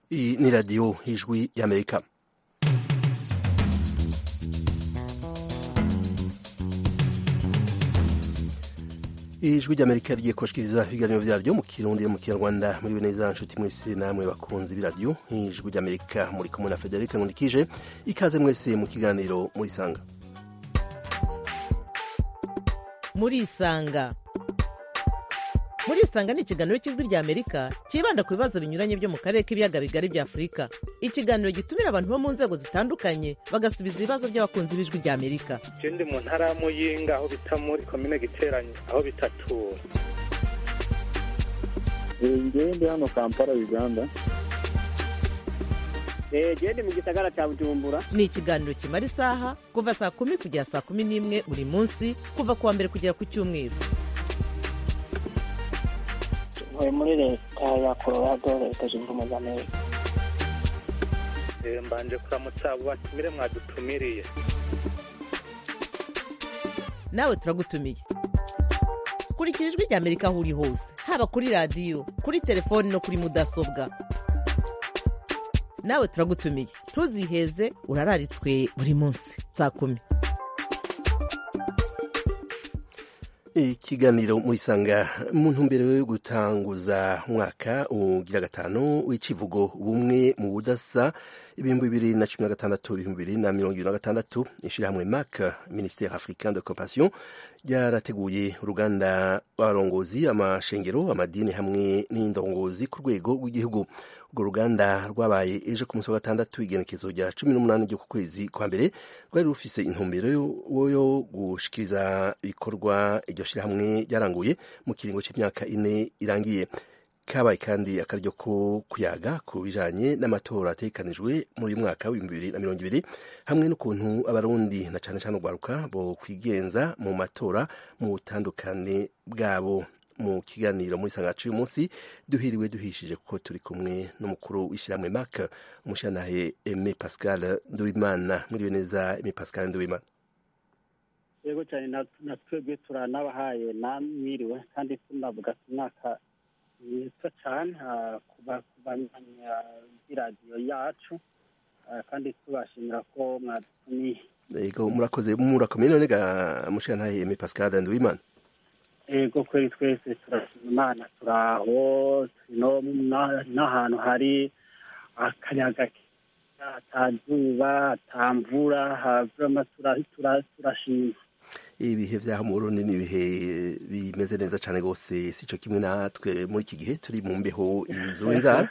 Iyi ni radiyo y'ijwi y'amerika ijwi ry'amerika rigiye kubashikiriza ibiganiro vyaryo mu kirundi mu kinyarwanda muri neza nshuti mwese namwe bakunzi b'iradiyo ijwi ry'amerika muri kumwe na federika nkundikije ikaze mwese mu kiganiro muri sanga muri isanga muri isanga ni ikiganiro cy'ijwi rya amerika cyibanda ku bibazo binyuranye byo mu karere k'ibiyaga bigari bya afurika ikiganiro gitumira abantu bo mu nzego zitandukanye bagasubiza ibibazo by'abakunzi b'ijwi rya amerika je ndi mu ntara ya muyinga aho bita muri komine giteranye aho bitatura ngewe ndi hano kampala uganda gende mu gisagara cya bujumbura ni ikiganiro kimara isaha kuva saa kumi kugera saa kumi n'imwe buri munsi kuva ku wa mbere kugera ku cyumweru ntuye muri leta ya colorado leta zunze ubumwe za amerika Eh, mbanje kuramutsa abo batumire mwadutumiriye nawe turagutumiye kurikira ijwi rya amerika aho uri hose haba kuri radiyo kuri telefoni no kuri mudasobwa nawe turagutumiye ntuziheze urararitswe buri munsi saa kumi ikiganiro muri sanga mu ntumbero yo gutanguza umwaka ugira gatanu w'icivugo bumwe mu budasa ibihumbi bibiri na cumi na gatandatu ibihumbi bibiri na mirongo ibiri na gatandatu ishyirahamwe mac ministère africain de compassion ryarateguye uruganda rw'abarongozi amashengero amadini hamwe n'indongozi ku rwego rw'igihugu urwo ruganda rwabaye ejo ku munsi wa gatandatu igenekezo rya cumi n'umunani ryo ku kwezi kwa mbere rwari rufise intumbero yo- yo gushikiriza ibikorwa iryo shyirahamwe ryaranguye mu kiringo cy'imyaka ine irangiye kabaye kandi akaryo ko kuyaga ku bijanye n'amatora ategekanijwe muri uyu mwaka w'ibihumbi bibiri na mirongo ibiri hamwe n'ukuntu abarundi na cane cane urwaruka bo kwigenza mu matora mu butandukane bwabo mu kiganiro muri sangacu uyu munsi duhiriwe duhishije kuko turi kumwe n'umukuru w'ishyirahamwe mak umushyanahe Aime Pascal Nduwimana mwiriwe neza Aime Pascal Nduwimana yego cyane na- na twebwe turanabahaye namwiriwe kandi tunavuga ati umwaka mwiza cyane ah, kuba kubamenya b'iradiyo yacu ah, kandi tubashimira ko mwadutumiye yego murakoze murakomeye none ga mushyanahe Aime Pascal Nduwimana yego kweri twese turashima imana turaho no na- n'ahantu hari akayaga keza atazuba atamvura havurama turashima ibihe vyaho mu Burundi ni ibihe bimeze neza cane gose sico kimwe natwe muri iki gihe turi mu mbeho izura inzara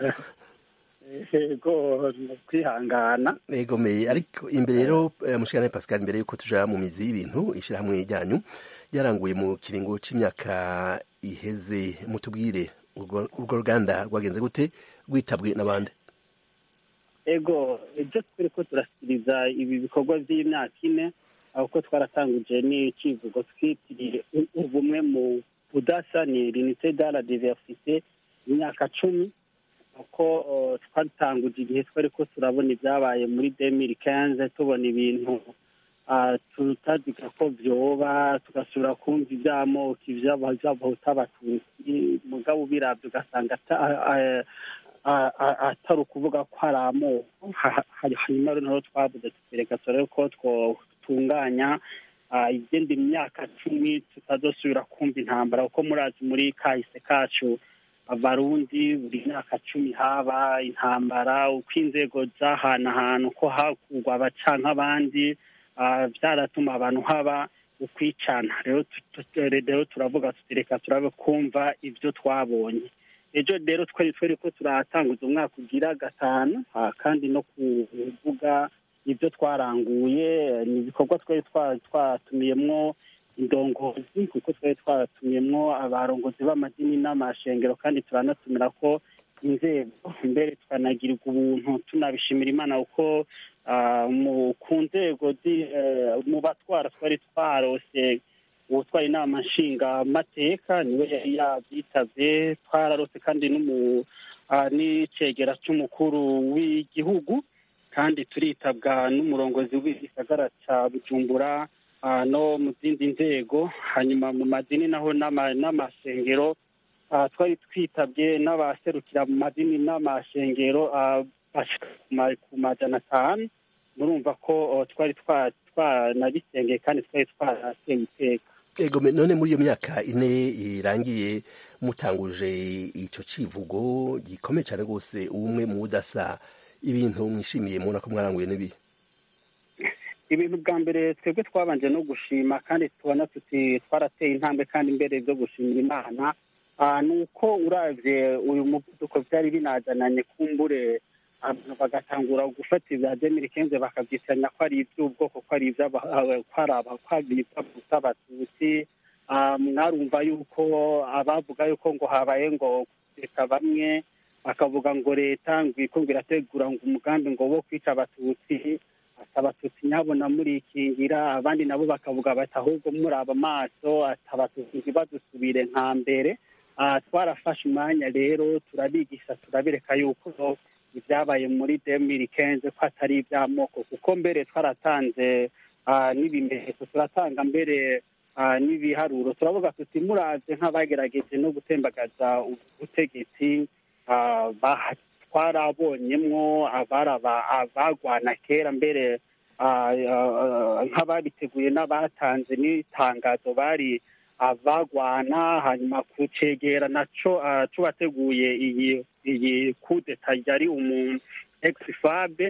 yego ni ukwihangana egomeye ariko imbere rero eh, mushikana Pascal imbere yuko tuja mu mizi y'ibintu ishirahamwe ryanyu ryaranguye mu kiringo c'imyaka iheze mutubwire urwo urwo ruganda rwagenze gute rwitabwe n'abandi ego ibyo turi ko turashyikiriza ibi bikorwa by'imyaka ine ahubwo twaratanguje n'icyivugo twitiriye u- ubumwe mu budasa ni rinite de la diversite imyaka cumi kuko uh, twatanguje igihe twari ko turabona ibyabaye muri demiri kenze tubona ibintu ah, tutaziga ko vyoba tugasubira kumva ivy'amoko ivy'abahuta abatutsi mugabo ubiravye ugasanga ata- ah, ah, ah, atari ukuvuga ko hari amoko Ha- ha- hanyuma rero niho twavuze tukereka turebe ko twotunganya ah, igenda imyaka cumi tutazosubira kumva intambara kuko murazi muri kahise kacu abarundi buri myaka cumi haba intambara uko inzego zahanahana uko hakurwa abacanka abandi ah, vyaratuma abantu haba ukwicana rero tu- tu- rero turavuga tuti reka turabe kumva ivyo twabonye ejo rero twari twari ko turatanguza umwaka ugira gatanu ah, kandi no kuvuga ibyo twaranguye ni ibikorwa twari twa- twatumiyemwo indongozi kuko twari twatumiyemwo abarongozi b'amadini n'amashengero kandi turanatumira ko inzego mbere tukanagirirwa ubuntu tunabishimira imana kuko ah, mu ku nzego zi- eh, mu batwara twari twarose uwutwara inama nshingamateka niwe yari yabyitavye twararose kandi n'umu ah, n'icegera c'umukuru w'igihugu kandi turitabwa n'umurongozi w'igisagara ca bujumbura ah, no mu zindi nzego hanyuma mu madini naho n'ama- n'amasengero ah, twari twitabye n'abaserukira mu madini n'amashengero ah, bashika ku ma- ku majana atanu murumva ko oh, twari twa- twanabisengeye kandi twari twarateye iteka ego me- none muri iyo myaka ine irangiye mutanguje ico civugo gikomeye cane rwose ubumwe mu budasa ibintu mwishimiye mubona ko mwaranguye n'ibi ibintu bwa mbere twebwe twabanje no gushima kandi tubona tuti twarateye intambwe kandi imbere byo gushimira imana Ah, ni uko uravye uyu muvuduko vyari binazananye kumbure abantu bagatangura gufata ibya demiri kenze bakavyitiranya ko ari ivy'ubwoko ko ari ivy'aba- ah, ko ari aba- ko ari ivy'abahutu abatutsi Ah, mwarumva yuko abavuga yuko ngo habaye ngo leta bamwe bakavuga ngo leta ngo iriko ngo irategura ngo umugambi ngo wo kwica abatutsi ati abatutsi nyabona murikingira abandi nabo bakavuga bati ahubwo muraba amaso ati abatutsi ntibadusubire nka mbere Ah, twarafashe umwanya rero turabigisha turabereka yuko ibyabaye muri demiri kenze ko atari iby'amoko kuko mbere twaratanze ah, n'ibimenyetso turatanga mbere ah, n'ibiharuro turavuga tuti muraze nk'abagerageje no gutembagaza ubutegetsi ah, baha- twarabonyemwo abaraba abagwana kera mbere ah, ah, nk'ababiteguye n'abatanze n'itangazo bari abagwana hanyuma kucegera naco ah, cubateguye iyi iyi kudeta yari umuntu exifabe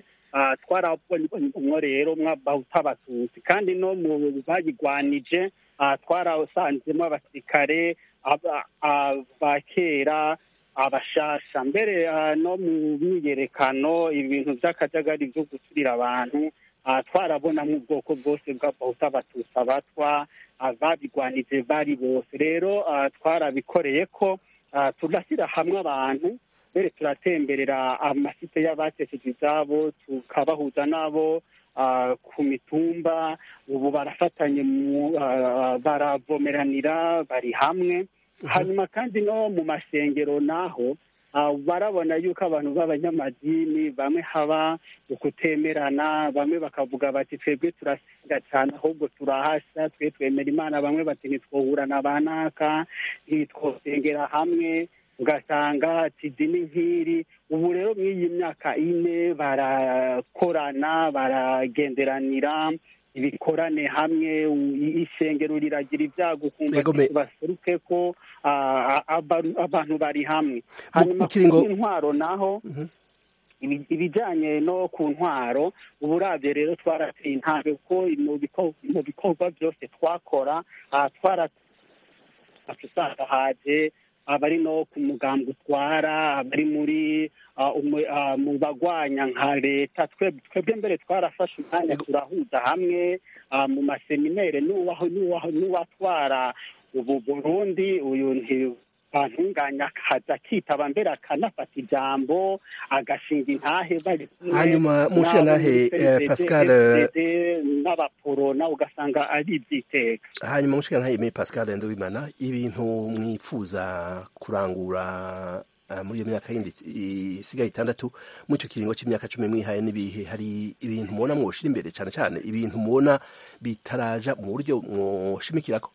twarabonye rero mw'abahuta abatutsi kandi no mu bayigwanije ah, twarasanzemo abasirikare aba- aba kera abashasha mbere ah, no mu myiyerekano ibintu by'akajagari byo guturira abantu ah, twarabonamo ubwoko bwose bw'abahuta abatutsi abatwa ababigwanije bari bose rero ah, twarabikoreye ko ah, tugashyira hamwe abantu mbere turatemberera amasite y'abatesheje izabo tukabahuza n'abo ah, ku mitumba ubu barafatanye mu ah, baravomeranira bari hamwe hanyuma kandi no mu masengero naho ah, barabona yuko abantu b'abanyamadini bamwe haba ukutemerana bamwe bakavuga bati twebwe turasenga cyane ahubwo turahasha twe twemera imana bamwe bati ntitwohurana banaka ntitwosengera hamwe ugasanga ati dini nk'iri ubu rero mw'iyi myaka ine barakorana baragenderanira ibikorane hamwe u- ishengero riragira ibyago ukumva Yego, me- baseruke ko ah, aba- abantu bari hamwe hanyuma mu kiringo- ku ntwaro naho ibi- ibijyanye no ku ntwaro ubu uravye rero twarateye intambwe kuko mu biko- mu bikorwa byose twakora ah, twara usanga haje abari no ku mugambi utwara abari muri ah, umu- ah, mu bagwanya nka leta twe- twebwe mbere twarafashe umwanya turahuza hamwe ah, mu maseminere n'uwaho- n'uwaho- n'uwatwara ubu burundi uyu nti bantunganya akaza akitaba mbere akanafata ijambo agashinga intahe bari kumwe Hanyuma, mushiya n'abo nahe, muri eh, CNDD, Pascal, FDD, n'abaporo nawe ugasanga ari iby'iteka hanyuma mushikana ntayemeye pascal ndowimana ibintu mwipfuza kurangura ah, muri iyo myaka yindi isigaye itandatu muri icyo kiringo cy'imyaka cumi mwihaye n'ibihe hari ibintu mubona mwoshira imbere cyane cyane ibintu mubona bitaraja mu buryo mwoshimikirako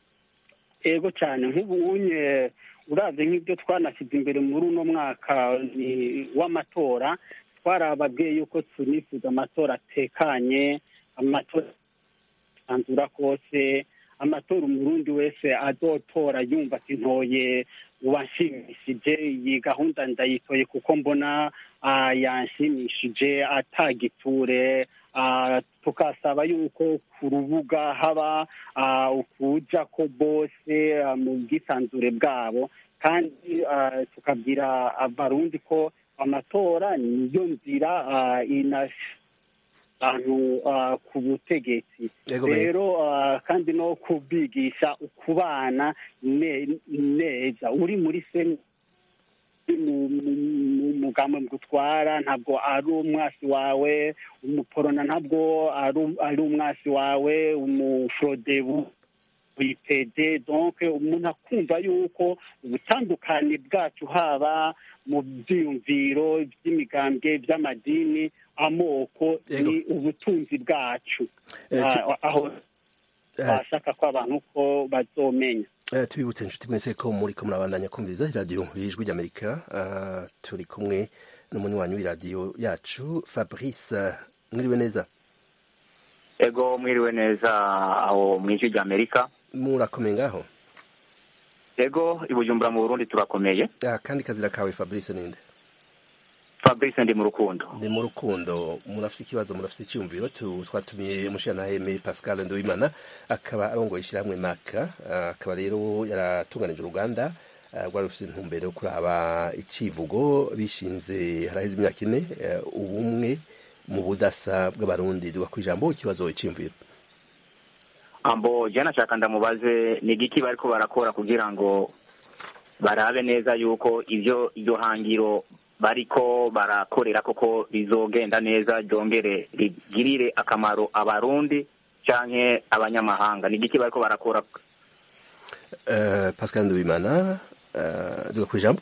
ego cyane nk'ubunye urazi nk'ibyo twanashyize imbere muri uno mwaka ni- w'amatora twarababwiye yuko tunifuza amatora atekanye amatora anzura kose amatora umurundi wese azotora yumva ati ntoye uwanshimishije iyi gahunda ndayitoye kuko mbona ah, yanshimishije atagiture ah, tukasaba yuko ku rubuga haba ah, ukuja ko bose ah, mu bwisanzure bwabo kandi ah, tukabwira abarundi ko amatora niyo nzira ah, ina abantu ah, ku butegetsi Yego, me- rero ah, kandi no kubigisha ukubana ne- neza uri muri seni mu- mu- mu mugambo gutwara ntabwo ari umwasi wawe umuporona ntabwo ari- ari umwasi wawe umufrodebu witede donc umuntu akumva yuko ubutandukane bwacu haba mu byiyumviro by'imigambwe by'amadini amoko Yego. ni ubutunzi bwacu Eh, tu- Ah, aho Eh, bashaka ko abantu ko bazomenya Eh, tubibutse inshuti mwese ko muriko murabandanya kumviriza iradiyo y'ijwi ry'amerika Ah, turi kumwe n'umunywanyi w'iradiyo yacu fabrice mwiriwe neza ego mwiriwe neza aho mu ijwi rya amerika murakomeye ngaho ego i bujumbura mu burundi turakomeye Ah, kandi kazira kawe fabrice ninde fabrice ndi mu rukundo ni mu rukundo murafite ikibazo murafite icyumviro tu- twatumiye umushiranaheme pascal nduwimana akaba arongoye ishyirahamwe maka Ah, akaba rero yaratunganije uruganda ah, rwari rufite intumbero yo kuraba icivugo bishinze haraheze imyaka ine eh, ubumwe mu budasa bw'abarundi duga ku ijambo ikibazo iciyumviro ambo jya nashaka ndamubaze ni igiki bariko barakora kugira ngo barabe neza yuko ivyo iryo hangiro bariko barakorera koko rizogenda neza ryongere rigirire akamaro abarundi canke abanyamahanga ni igiki bariko barakora Eh, pascal nduwimana eh, duga ku ijambo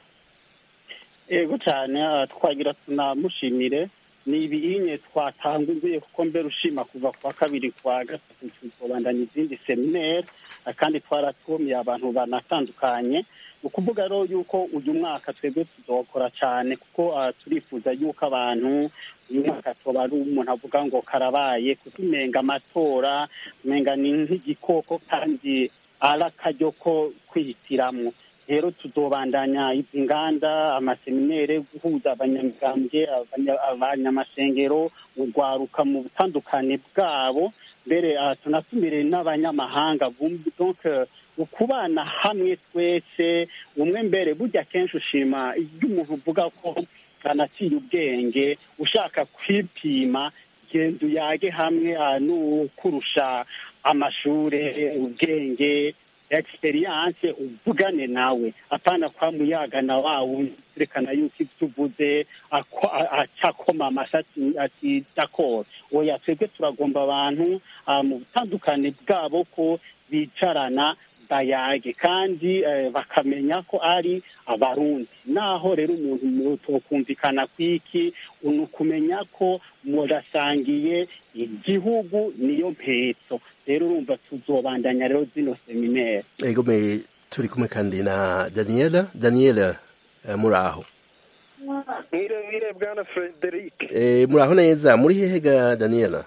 ego cyane ah, twagira tunamushimire ni ibinye twatanguye kuko mbere ushima kuva kwa kabiri kwa gatatu tubandanya izindi seminere ah, kandi twaratumiye abantu banatandukanye ni ukuvuga rero yuko uyu mwaka twebwe tuzokora cyane kuko ah, turifuza yuko abantu uyu mwaka toba ari umuntu avuga ngo karabaye kuko umenga amatora umenga ni nk'igikoko kandi ari akaryo ko kwihitiramwo rero tuzobandanya izi nganda amaseminere guhuza abanyamigambwe abanya- abanyamasengero urwaruka mu butandukane bwabo mbere ah, tunatumire n'abanyamahanga bumva donc eh, ukubana hamwe twese umwe mbere burya kenshi ushima iyo umuntu uvuga ko anaciye ubwenge ushaka kwipima genda uyage hamwe ah, n'ukurusha amashure ubwenge experience uvugane nawe apana kwa muyaga na wawe turekana yuko ibyo uvuze ako- a- acakoma amashati ati d'accord oya twebwe turagomba abantu ah, mu butandukane bwabo ko bicarana bayage kandi eh, bakamenya ko ari abarundi naho rero umuntu mutokumvikana kwiki ni ukumenya ko murasangiye igihugu niyo mpetso rero urumva tuzobandanya rero zino seminere ego me turi kumwe kandi na daniela daniela eh, muraho mwire mwire bwana frederic Eh, muraho neza muri hehe ga daniela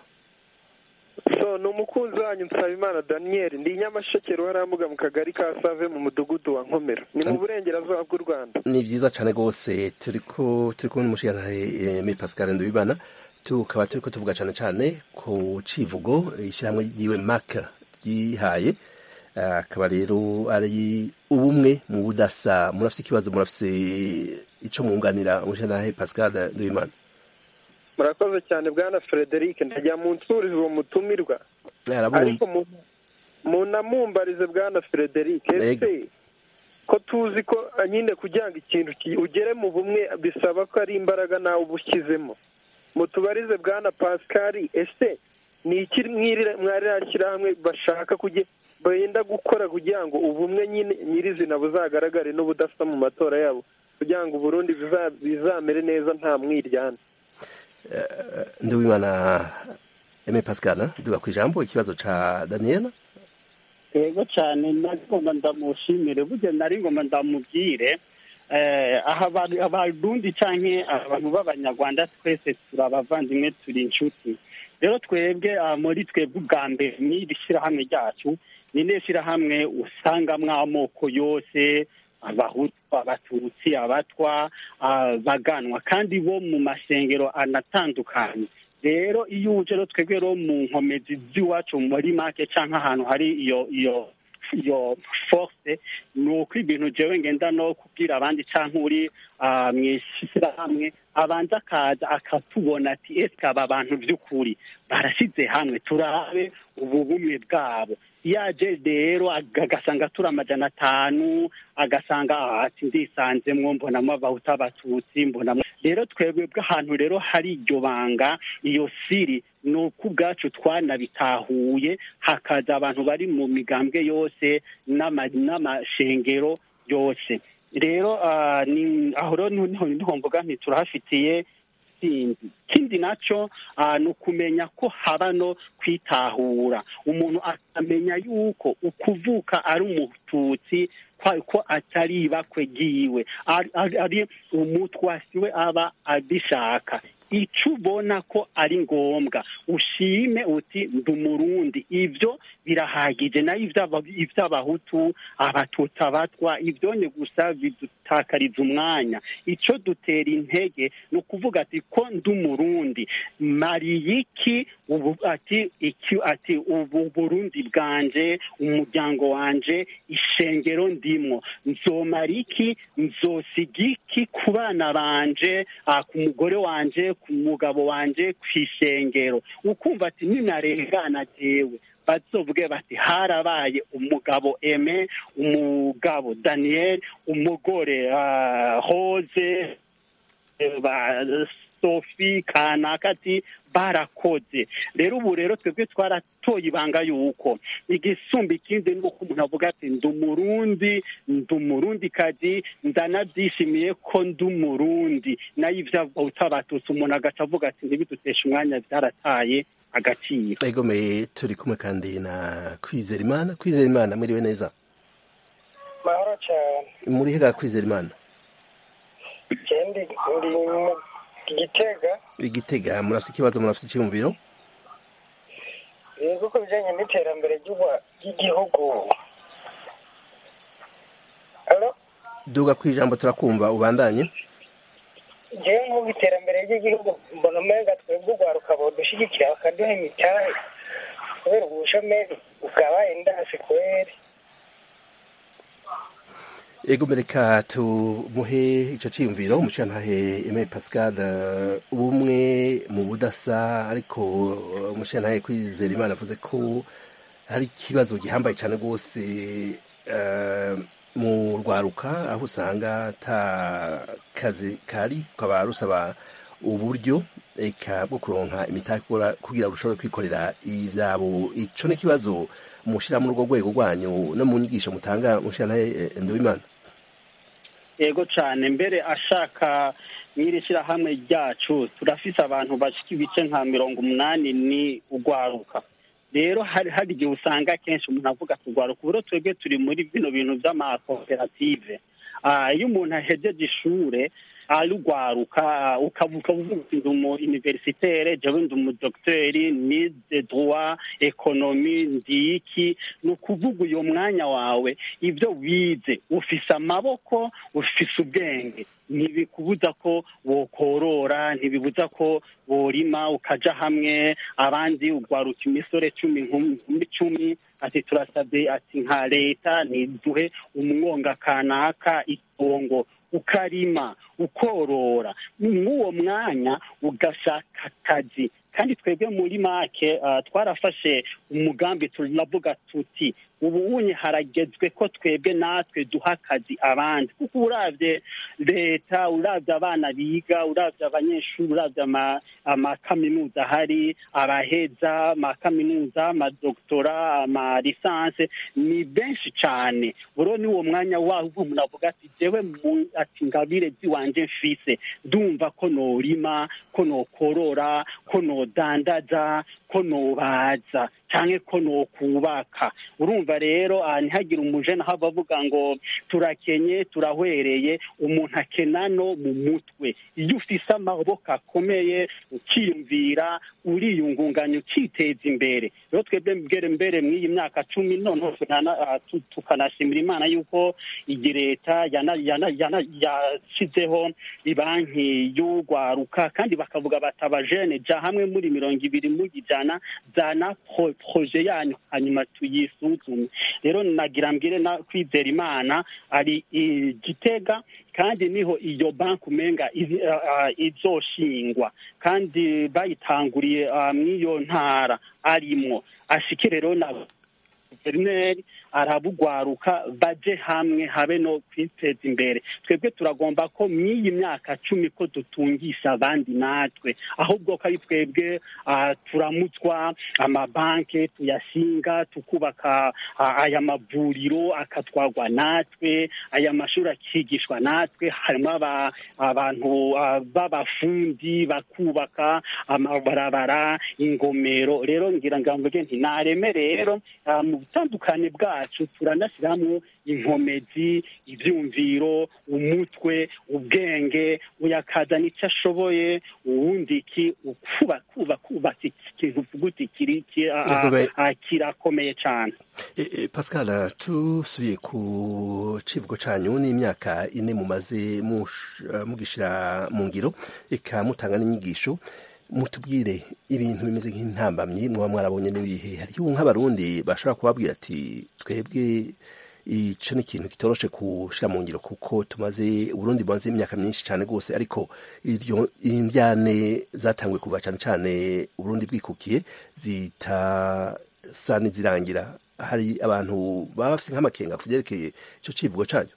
so ni umukunzi wanyu nsabimana daniel ndi nyamasheke ruharambuga mu kagari ka save mu mudugudu wa nkomero ni mu burengerazuba bw'u rwanda ni vyiza cane gose turiko turi kumwe n'umushigantahe mi pascal ndubibana tukaba turiko tuvuga cane cane ku civugo ishyirahamwe ryiwe maka ryihaye Eh, akaba rero ari ubumwe mu budasa murafise ikibazo murafise ico mwunganira umushigantahe pascal ndubimana murakoze cyane bwana frederic ndajya mu nsuriza uwo mutumirwa arabumva ariko mu- munamumbarize bwana frederic Ego. ese ko tuzi ko ah, nyine kugira ngo ikintu ki- ugere mu bumwe bisaba ko ari imbaraga nawe uba ushyizemo mutubarize bwana pascal ese ni iki mwiri- mwari shyirahamwe bashaka kuge benda gukora kugira ngo ubumwe nyine nyirizina buzagaragare n'ubudasa mu matora yabo kugira ngo uburundi biza- bizamere neza nta mwiryane ndubimana eme pascal duga kwijambo ikibazo ca daniela yego cyane nari ngomba ndamushimire burya nari ngomba ndamubwire eh, aha aba- abarundi canke abantu b'abanyarwanda twese turi abavandimwe turi inshuti rero twebwe ah, muri twebwe ubwa mbere n'iri shyirahamwe ryacu ni ne shyirahamwe usangamwo amoko yose abahutu abatutsi abatwa ah, baganwa kandi bo mu masengero anatandukanye rero iyo uje rero twebwe rero mu nkomezi z'iwacu muri make cyangwa ahantu hari iyo iyo iyo force ni uko ibintu jewe ngenda no kubwira abandi cyangwa uri ah, mu ishyirahamwe abanza akaza akatubona ati ese aba bantu by'ukuri barashyize hamwe turabe ubu bumwe bwabo iyo aje rero aga- agasanga turi amajana atanu agasanga ah, ati ndisanzemwo mbonamo abahuta abatutsi mbonamo rero twebwe bw'ahantu rero hari iryo banga iyo siri ni uko ubwacu twanabitahuye hakaza abantu bari mu migambwe yose n'ama- n'amashengero yose rero ah, ni- aho rero niho niho mvuga nti turahafitiye intsinzi ikindi nacyo ni ukumenya ko haba no kwitahura umuntu akamenya yuko ukuvuka ari umututsi ko atari ibakwe ryiwe ari umutwasi we aba abishaka icyo ubona ko ari ngombwa ushime uti ndi umurundi ibyo birahagije nayo iby'abahutu abatutsi abatwa ibyonye gusa bidutakariza umwanya icyo dutera intege ni ukuvuga ati ko ndi umurundi mariye iki ubu ati iki ati ubu burundi bwanje umuryango wanje ishengero ndimwo nzomara iki nzosiga iki ku bana banje ku mugore wanje ku mugabo wanje ku ishengero ukumva ati ninarengana jewe bazovuge bati harabaye umugabo eme umugabo daniel umugore hoze sofi kanaka ati barakoze rero ubu rero twebwe twaratoye ibanga yuko igisumba ikindi ni uko umuntu avuga ati ndi umurundi ndi umurundi kazi ndanabyishimiye ko ndi umurundi nayo ibyo utabatutse umuntu agaca avuga ati ntibiduteshe umwanya byarataye agaciro egomeye turi kumwe kandi na kwizera imana kwizera imana mwiriwe neza mahoro cyane muri hega kwizera imana kendi ndi igitega igitega murafite ikibazo murafite icyumviro yego ku bijyanye n'iterambere ry'igihugu duga ku ijambo turakumva ubandanye ngewe nk'ubu iterambere ry'igihugu mbona umenga twebwe urwaruka dushyigikira bakaduha imitahe kubera ubushomeri bwabaye ndasi kweri ego mereka tumuhe icyo cyiyumviro umushantahe Aimé Pascal ubumwe mu budasa ariko umushantahe kwizera imana avuze ko hari ikibazo gihambaye cyane rwose mu rwaruka aho usanga ata kazi kari ukaba rusaba uburyo eka bwo kuronka imitako kugira ngo ushobore kwikorera ibyabo icyo ni ikibazo mushyira muri urwo rwego rwanyu no mu nyigisho mutanga mushyiraho nduwimana yego cyane mbere ashaka n'iri shyirahamwe ryacu turafise abantu bashyika ibice nka mirongo umunani ni urwaruka rero hari hari igihe usanga akenshi umuntu avuga turwaruka uburo twebwe turi muri bino bintu by'amakoperative iyo umuntu ahejeje ishure arugwaruka ukavuga uvuga ndi umu universitaire jewe ndi umu docteur ni de droit economie ndi iki ni ukuvuga uyo mwanya wawe ibyo wize ufise amaboko ufise ubwenge ntibikubuza ko wokorora ntibibuza ko worima ukaja hamwe abandi ugwaruka imisore cumi nkumi cumi ati turasabye ati nka leta niduhe umwonga kanaka itongo ukarima ukorora mw'uwo mwanya ugashaka akazi kandi twebwe muri make twarafashe umugambi turavuga tuti ubu unye haragezwe ko twebwe natwe duha akazi abandi kuko urabye leta urabye abana biga urabye abanyeshuri urabye amakaminuza ahari abaheza amakaminuza amadoktora amalisanse ni benshi cyane buro ni uwo mwanya waho umuntu avuga ati jewe ati ngabire ziwanje mfise ndumva ko norima ko nokorora ko nodandaza ko nobaza cyangwa ko nokubaka urumva rero ntihagire umujene hava avuga ngo turakenye turahwereye umuntu akena no mu mutwe iyo ufise amaboko akomeye ukiyumvira uriyungunganya ukiteza imbere rero twebwe mbere mbere mw'iyi myaka cumi noneho tukanashimira imana yuko iyi leta yashyizeho ibanki y'urwaruka kandi bakavuga bati abajene jya hamwe muri mirongo ibiri mugijana zana proje yanyu hanyuma tuyisuzume rero nagira mbwire na kwizera imana ari igitega kandi niho iyo banki umenga izoshingwa kandi bayitanguriye mw'iyo ntara arimwo ashike rero na guverineri arabugwaruka baje hamwe habe no kwiteza imbere twebwe turagomba ko mw'iyi myaka cumi ko dutungisha abandi natwe ahubwo ko ari twebwe ah, turamutswa amabanki tuyashinga tukubaka ah, aya mavuriro akatwagwa natwe aya mashuri akigishwa natwe harimo aba- abantu ah, b'abafundi bakubaka amabarabara ingomero rero ngira ngo mvuge nti nareme rero ah, mu butandukane bwacu turanashyiramo inkomezi ibyumviro umutwe ubwenge uyakazana icyo ashoboye uwundi iki ukuba kuba kubaka ikintu uvuga uti kiri ki- ah, Yego be- ah, kirakomeye cyane E, e, Pascal tusubiye ku civugo canyu n'imyaka ine mumaze mush- eh, mugishira mu ngiro eka mutanga n'inyigisho mutubwire ibintu bimeze nk'intambamyi mwaba mwarabonye n'ibihe hariho nk'abarundi bashobora kubabwira ati twebwe ico ni ikintu kitoroshe gushira mu ngiro kuko tumaze uburundi bumaze imyaka myinshi cane rwose ariko iryo indyane zatanguye kuva cane cane uburundi bwikukiye zitasa n'izirangira hari abantu baba bafite nk'amakenga ku byerekeye icyo civugo cyanyu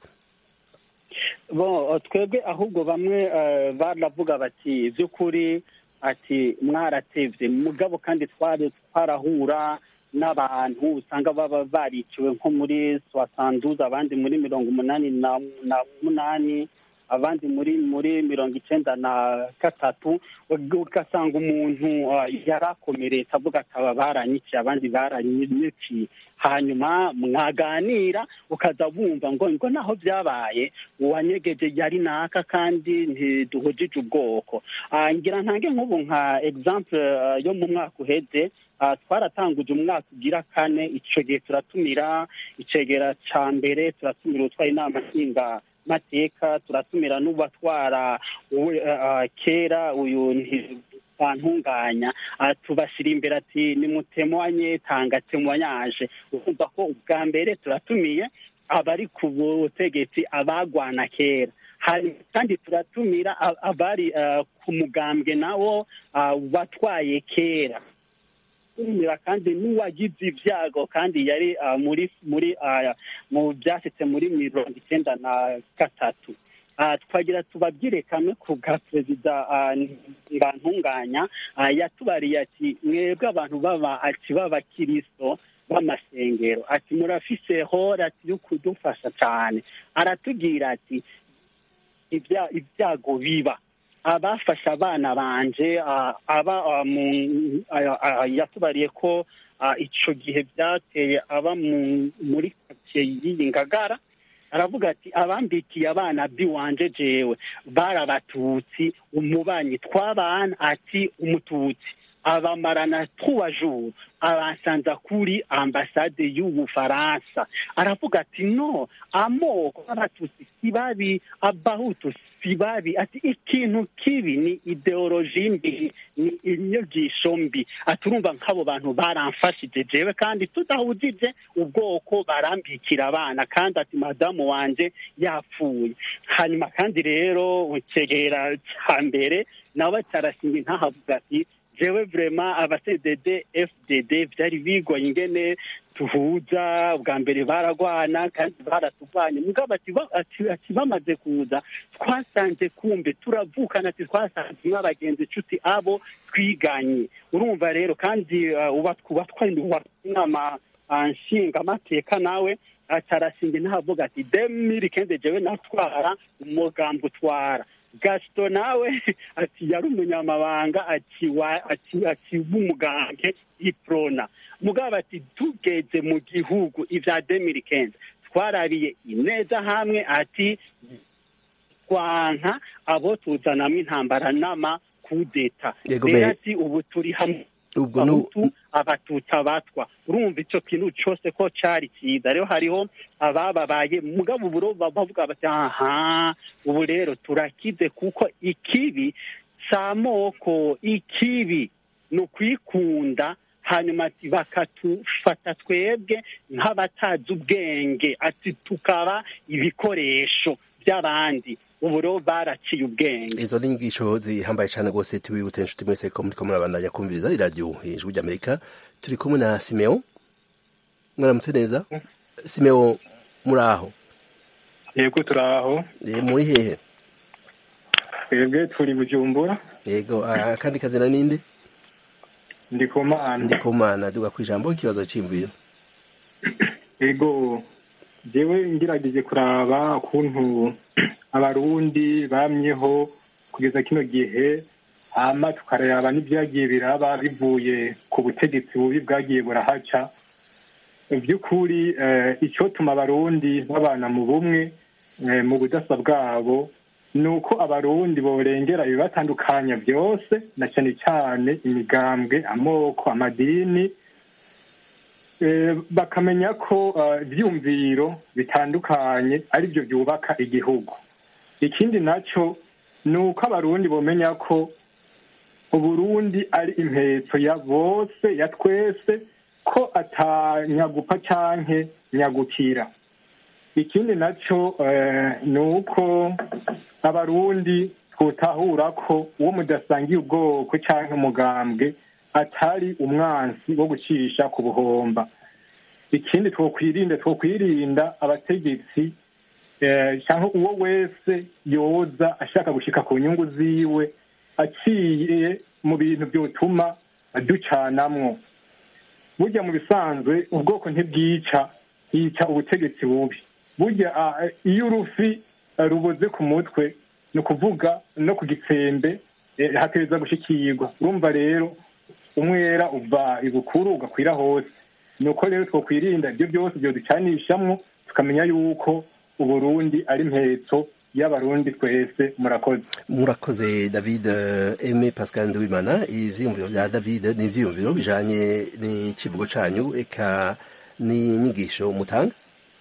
bo twebwe ahubwo bamwe eh, baravuga bati by'ukuri ati mwaratevye mugabo kandi twari twarahura n'abantu usanga baba bariciwe nko muri soixante abandi muri mirongo umunani na na munani abandi muri muri mirongo icenda na gatatu ugasanga umuntu ah, yarakomeretse avuga ati aba baranyiciye abandi baranyiciye hanyuma mwaganira ukaza wumva ngo ngo naho byabaye uwanyegeje yari naka kandi ntiduhujije ubwoko Ah, ngira ntange nk'ubu nka example ah, yo mu mwaka uheze ah, twaratanguje umwaka ugira kane ico gihe turatumira icegera ca mbere turatumira utwara inama nshinga mateka turatumira n'ubatwara uwe, ah, kera uyu nti- bantunganya ah, tubashyira imbere ati nimutemwanye tanga temwanyaje urumva ko ubwa mbere turatumiye abari ku butegetsi abagwana kera hari kandi turatumira a- abari ah, ku mugambwe nawo ah, watwaye kera tumira kandi n'uwagize ibyago kandi yari ah, muri muri ah, mu byashyitse muri mirongo icyenda na gatatu Ah, twagira tubabwire kamwe ku bwa perezida ah, Ntibantunganya ah, yatubariye ati mwebwe abantu baba ati b'abakiristo b'amasengero ati murafise hora ati yo kudufasha cyane aratubwira ati ibya- ibyago biba abafashe abana banje ah, aba ah, mu- ah, ah, yatubariye ko ah, ico gihe byateye aba mu- muri karitsiye y'iyi ngagara aravuga ati abambikiye abana biwanje jewe bari abatutsi umubanyi twabana ati umututsi abamarana trois jours abansanza kuri ambasade y'ubufaransa aravuga ati no amoko y'abatutsi si babi abahutu si babi ati ikintu kibi ni ideoloji mbi ni inyigisho mbi ati urumva nk'abo bantu baramfashije jewe kandi tudahujije ubwoko barambikira abana kandi ati madamu wanje yapfuye hanyuma kandi rero ukegera cya mbere nawe cyarashinga intahavuga ati jewe vrema aba CDD FDD vyari bigoye ingene tuhuza bwa mbere baragwana kandi baratuvanye mugabo ati ba- ati- ati bamaze kuza twasanze kumbe turavukana ati twasanze nk'abagenzi inshuti abo twiganye urumva rero kandi uh, uba uba twari inama uh, nshingamateka nawe atarashinga ntavuga ati demiri kende jewe natwara umugambi utwara gasito nawe ati yari umunyamabanga ati wa ati ati w'umugange iprona mugabo ati tugeze mu gihugu ivya demiri kende twarabiye ineza hamwe ati twanka abo tuzanamwo intambara n'ama kudeta Yego, rero me- ati ubu turi hamwe ubwo nu- abahutu abatutsi abatwa urumva icyo kintu cyose ko cyari cyiza rero hariho abababaye mugabo uburo bavuga bati aha ubu rero turakize kuko ikibi si amoko ikibi ni ukwikunda hanyuma ati bakatufata twebwe nk'abatazi ubwenge ati tukaba ibikoresho by'abandi ubu rero baraciye ubwenge izo ni inyigisho zihambaye cyane rwose tubibutse inshuti mwese ko muriko murabandanya kumviriza iradiyo ijwi ry'amerika turi kumwe na simeo mwaramutse neza simeo muri aho yego turaho Eh, muri hehe twebwe turi bujumbura yego ah, akandi kazina ninde ndi ku mana ndikumana duga kwijambo ikibazo c'imviro yego jewe ngerageje kuraba ukuntu abarundi bamyeho kugeza kino gihe hama tukaraba n'ivyagiye biraba bivuye ku butegetsi bubi bwagiye burahaca mu by'ukuri eh, icotuma abarundi babana mu bumwe eh, mu budasa bwabo ni uko abarundi borengera ibibatandukanya byose na cyane cyane imigambwe amoko amadini Eh, bakamenya ko eh, ivyumviro bitandukanye ari byo byubaka igihugu ikindi naco ni uko abarundi bomenya ko uburundi ari impetso ya bose ya twese ko atanyagupa canke nyagukira ikindi naco eh, ni uko abarundi twotahura ko uwo mudasangiye ubwoko canke umugambwe atari umwansi wo gucisha ku buhomba ikindi twokwirinda twokwirinda abategetsi eh, cyangwa uwo wese yoza ashaka gushika ku nyungu ziwe aciye mu bintu byotuma ducanamwo burya mu bisanzwe ubwoko ntibwica hica ubutegetsi bubi burya ah, iyo urufi eh, ruboze ku mutwe ni ukuvuga no ku gitsembe eh, hateza gushikirwa urumva rero umwera uva ibukuru ugakwira hose ni uko rero twokwirinda ibyo byose byoducanishamwo tukamenya yuko uburundi ari impetso y'abarundi twese murakoze murakoze david eh, aime pascal nduwimana ivyiyumviro vya david ni ivyiyumviro bijanye n'icivugo canyu eka n'inyigisho mutanga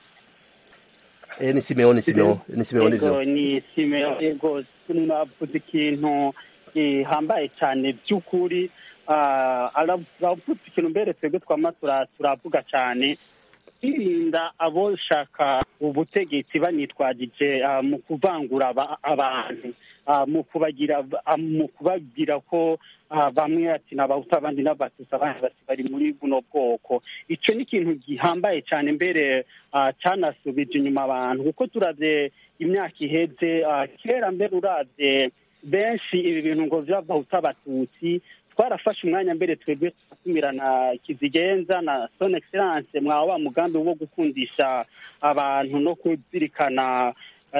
Eh, ni simeo ni simeo ni simeo Ego, nivyo ni simeo ego mwavuze ikintu gihambaye cyane by'ukuri Ah, aravuze ikintu mbere twebwe twama tura- turavuga cyane kwirinda aboshaka ubutegetsi banitwagije ah, mu kuvangura aba- abantu ah, mu kubagira ah, mu kubagira ko ah, bamwe ati ni abahutu abandi n'abatutsi abandi bati bari muri buno bwoko icyo ni ikintu gihambaye cyane mbere ah, cyanasubije inyuma abantu kuko turavye imyaka iheze ah, kera mbere uravye benshi ibi bintu ngo vy'abahutu abatutsi twarafashe umwanya mbere twebwe tugatumira na kizigenza na son excellence mwa wa mugambi wo gukundisha abantu no kuzirikana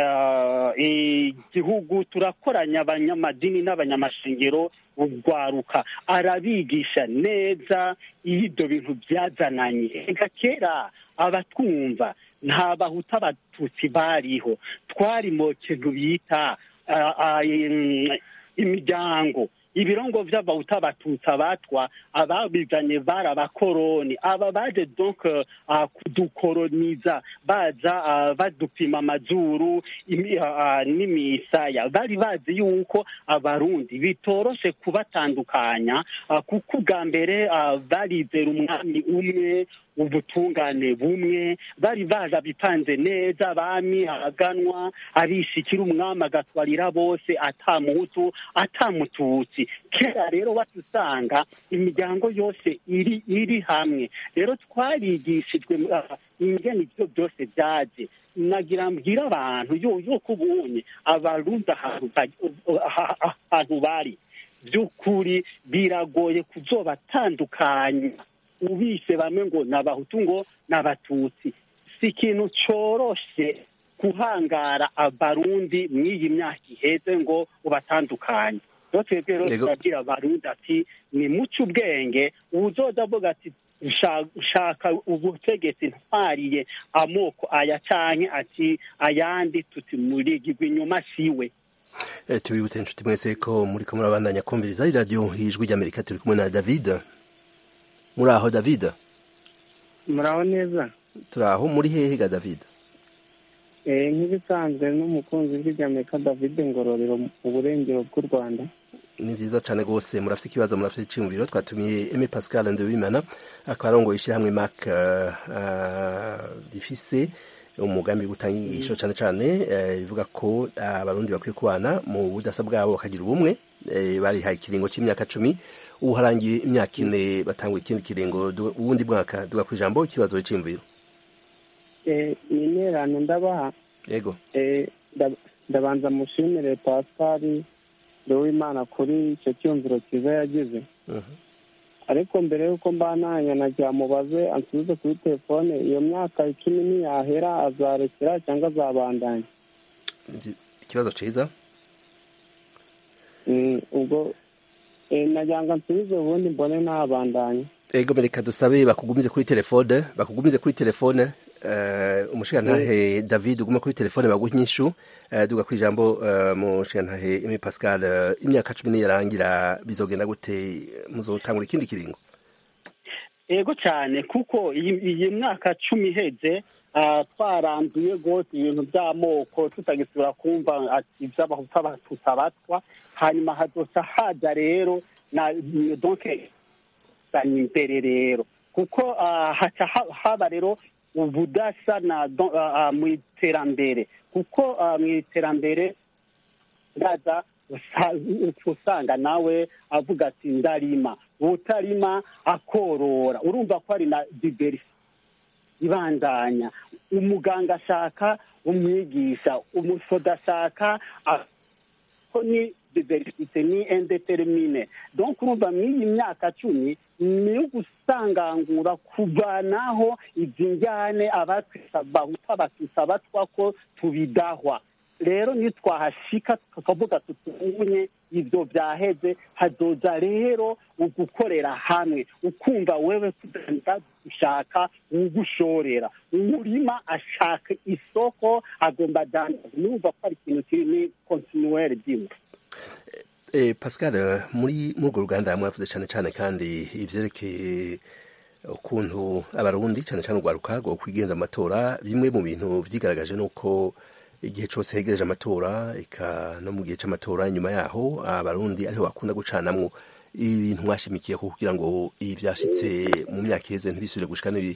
eh, igihugu turakoranya abanyamadini n'abanyamashengero urwaruka arabigisha neza iyo ibyo bintu byazananye ega kera abatwumva nta bahuta abatutsi bariho twari mu kintu bita ah, ah, im- imiryango ibirongo vy'abahuta abatutsi abatwa ababizanye bari abakoroni aba baje donc uh, kudukoroniza baza uh, badupima amazuru imi- uh, n'imisaya bari bazi yuko abarundi bitoroshe kubatandukanya uh, kuko ubwa mbere uh, barizera umwami umwe ubutungane bumwe bari baza bipanze neza abami abaganwa abishikira umwami agatwarira bose atamuhutu atamututsi kera rero watusanga imiryango yose iri iri hamwe rero twarigishijwe ah, ingene ivyo byose byaje nagira mbwira abantu yo yuko ubunye abarundi ahantu ba- ah- ah- ahantu bari by'ukuri biragoye kuzobatandukanya ubise bamwe ngo ni abahutu ngo ni abatutsi si ikintu coroshe guhangara abarundi mw'iyi myaka iheze ngo ubatandukanye rero twebwe rero Yego. turabwira abarundi ati ni muce ubwenge uwuzoza avuga ati "Sha- shaka ubutegetsi ntwariye amoko aya canke ati ayandi tuti murigirwa inyuma siwe Eh, tubibutse inshuti mwese ko muriko murabandanya kumviriza iradiyo ijwi ry'amerika turi kumwe na david muri aho david muraho neza turi aho muri hehe ga david Eh, nk'ibisanzwe n'umukunzi w'iry'amerika david ngororero mu burengero bw'u rwanda ni vyiza cane gose murafite ikibazo murafite iciyumviro twatumiye Aime Pascal Ndewimana akaba arongoye ishyirahamwe MAC uh, uh, rifise umugambi wo gutanga inyigisho cane cane eh, bivuga ko abarundi bakwiye kubana mu budasa bwabo bakagira ubumwe eh, barihaye ikiringo c'imyaka cumi ubu harangiye imyaka ine batangura ikindi kiringo du- uwundi mwaka duga kw'ijambo ikibazo c'iyumviro eh, ni intererano ndabaha yego Eh, nda- ndabanza mushimire pascal Uwimana kuri icyo cyumviro cyiza yagize Mhm. ariko mbere y'uko mbananya nagira mubaze ansubize kuri telefone iyo myaka icumi niyahera azarekera cyangwa azabandanya Ivy- ikibazo ciza Mm, ubwo eh, nagira ngo ansubize ubundi mbone nabandanya ego reka dusabe bakugumize kuri telefone bakugumize kuri telefone uh, umushigantahe david uguma kuri telefone baguha inyishu uh, duga ku ijambo uh, mushigantahe emi pascal uh, imyaka cumi niyarangira bizogenda gute muzotangura ikindi kiringo ego cyane kuko iyi iyi myaka cumi iheze ah, twaranduye rwose ibintu by'amoko tutagisubira kumva ati iby'abahutu abatutsi abatwa hanyuma hazosa haza rero na donke sanya imbere rero kuko ah, haca ha- haba rero ubudasa na don- ah, ah, mu iterambere kuko ah, mu iterambere ndaza usa- usanga nawe avuga ati ndarima utarima akorora urumva ko ari na diverisi ibandanya umuganga ashaka umwigisha umusoda ashaka a- ko ni diversite ni indetermine donc urumva mw'iyi myaka cumi ni ugusangangura kuvanaho izi njyane abatwisa bahuta abatutsi abatwa ko tubidahwa rero niyo twahashika tukavuga tutubunye ibyo byaheze hazoza rero ugukorera hamwe ukumva wewe kudanda gushaka ugushorera umurima ashaka isoko agomba dandaza numva ko ari ikintu kiri ni kontinuwere dimwe Eh, Pascal eh, muri muri urwo ruganda mwavuze cyane cyane kandi ivyerekeye ukuntu abarundi cyane cyane urwaruka rwo kwigenza amatora bimwe mu bintu vyigaragaje nuko igihe cose hegereje amatora eka no mu gihe c'amatora inyuma yaho abarundi ariho bakunda gucanamwo ibintu mwashimikiye ko kugira ngo ibi vyashitse mu myaka iheze ntibisubire gushika n'ibi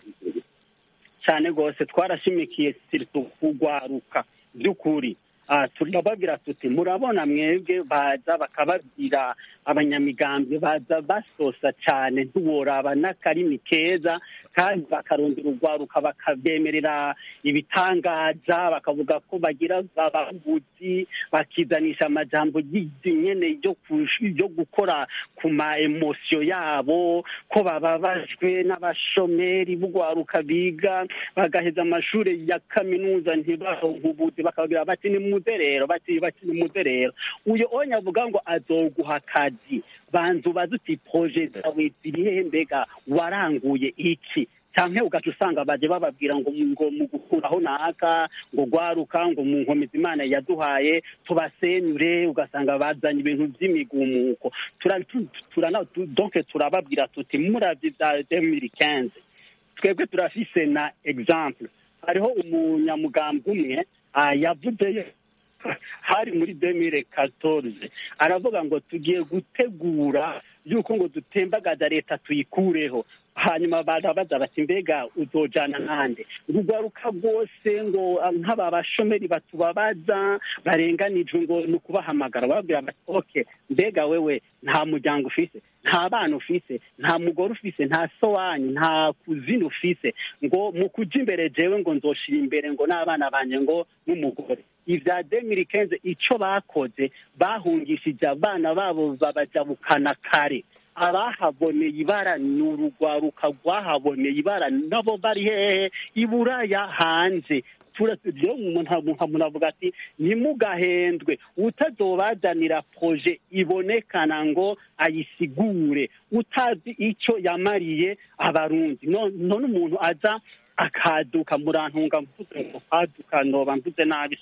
cyane rwose twarashimikiye siritu kugwaruka by'ukuri Ah, turababwira tuti murabona mwebwe baza bakababwira abanyamigambwe baza basosa cyane ntiworaba n'akarimi keza kandi bakarondera urwaruka bakabemerera ibitangaza bakavuga ko bagira abavuzi bakizanisha amajambo nyene yo kush- yo gukora ku ma emosiyo yabo ko bababajwe n'abashomeri b'urwaruka biga bagaheza amashuri ya kaminuza ntibaronke ubuzi bakababwira bati ni muze rero bati bati ni muze rero uyo onye avuga ngo azoguha akazi banza ubaze uti proje zawe ziri hehe mbega waranguye iki canke ugaca usanga baje bababwira ngo ngo mu gukuraho naka ngo gwaruka ngo mu nkomezi imana yaduhaye tubasenyure ugasanga bazanye ibintu vy'imigumuko Tura- tu- turana- tu- donc turababwira tuti muravye vya 2015 twebwe turafise na exemple hariho umunyamugambwe umwe ah, yavuze hari muri 2014 aravuga ngo tugiye gutegura yuko ngo dutembagaza leta tuyikureho hanyuma barabaza bati mbega uzojana nande urugwaruka rwose ngo ah, nk'aba bashomeri batubabaza barenganijwe ngo ni ukubahamagara bababwira bati ok mbega wewe nta muryango ufise nta bana ufise nta mugore ufise nta so wanyu nta kuzina ufise ngo mu kuja imbere jewe ngo nzoshira imbere ngo n'abana banje ngo n'umugore ivya demiri kenze ico bakoze bahungishije abana babo babajabukana kare abahaboneye ibara ni urugwaruka rwahaboneye ibara nabo bari hehe iburaya hanze rero umuntu avuga ati ntimugahendwe utazobazanira proje ibonekana ngo ayisigure utazi icyo yamariye abarundi none umuntu aza akaduka murantunga mvuze ngo kwaduka noba mvuze nabi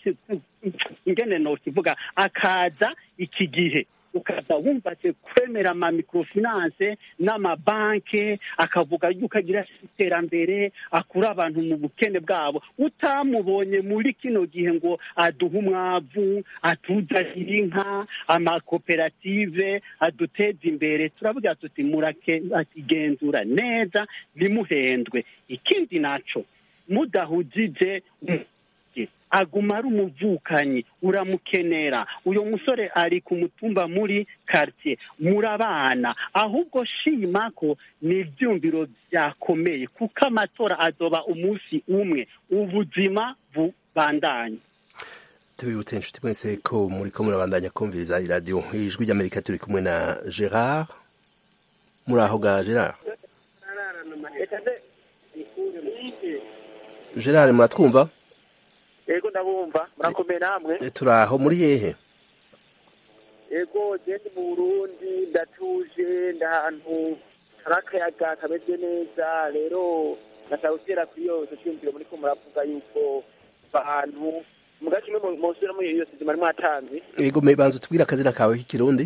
ingene nokivuga akaza iki gihe ukaza wumva ati kwemera ama microfinance n'amabanke akavuga yuko agira iterambere akura abantu mu bukene bwabo utamubonye muri kino gihe ngo aduhe umwavu atuzanire inka amakoperative aduteze imbere turavuga tuti murakigenzura neza ntimuhendwe ikindi naco mudahujije kartie aguma ari umuvukanyi uramukenera uyo musore ari ku mutumba muri kartie murabana ahubwo shima ko ni ivyumviro vyakomeye kuko amatora azoba umunsi umwe ubuzima bubandanye tubibutse inshuti mwese ko muri ko murabandanya kumviriza iradiyo ijwi ry'amerika turi kumwe na gerard muri aho ga gerard gerard muratwumva yego ndabumva murakomeye namwe Eh, turi aho muri hehe yego genda mu burundi ndatuje ndahantu hari akayaga kameze neza rero ndashaka gutera kuri iyo cyumviro muri ko muravuga yuko abantu mu gace imwe musubira muri iyo sizima mwatanze yego me banza utubwire akazina kawe k'ikirundi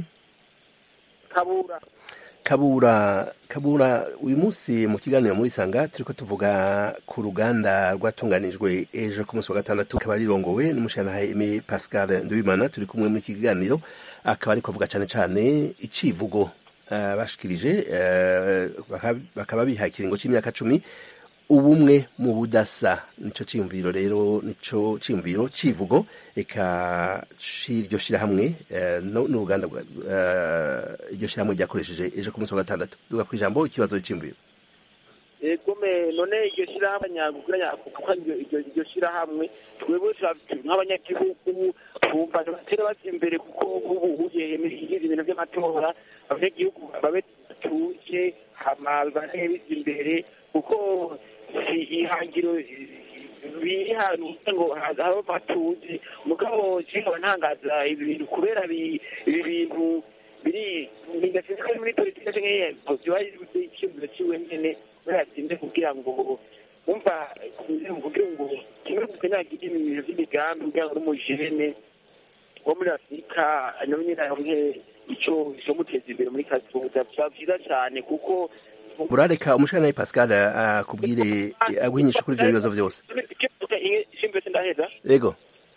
kabura kabura kabura uyu munsi mu kiganiro muri sanga turiko tuvuga ku ruganda rwatunganijwe ejo ku munsi wa gatandatu akaba rirongowe n'umushyiranahaye Aimé Pascal Nduwimana turi kumwe muri iki kiganiro akaba ariko avuga cane cane icivugo eh, bashikirije eh, baka- bakaba bihaye ikiringo c'imyaka cumi ubumwe mu budasa nico ciyumviro rero nico ciyumviro civugo eka c'iryo shirahamwe eh, no- n'uruganda rwa- eh, iryo shirahamwe ryakoresheje ejo ku munsi wa gatandatu duga kw'ijambo ikibazo c'iyumviro yego me none iryo shirahamwe nyagukira kuko iryo- iryo iryo shirahamwe twebwe tura- nk'abanyagihugu twumva batera baja imbere kuko ubu ugiye igize ibintu vy'amatora abanyagihugu babe batuje hama bibanaye bija imbere kuko si ihangiro biri hantu kugira ngo habe batuze mugabo nkaba ntangaza ibi bintu kubera bi- ibi bintu biri bidasinze ko ari muri politiki canke vyoba icyumviro ciwe nyene kubera yatinze kugira ngo umva kugira ngo kimwe gusa nagira ibintu vy'imigambi kugira ngo n'umujene wo muri afurika nawe nyene aronke ico icomuteza imbere muri kazoza vyaba vyiza cane kuko burareka umushikiranahaye Pascal akubwire aguhinyisha kuri ivyo bibazo vyose shimbe sindaheza yego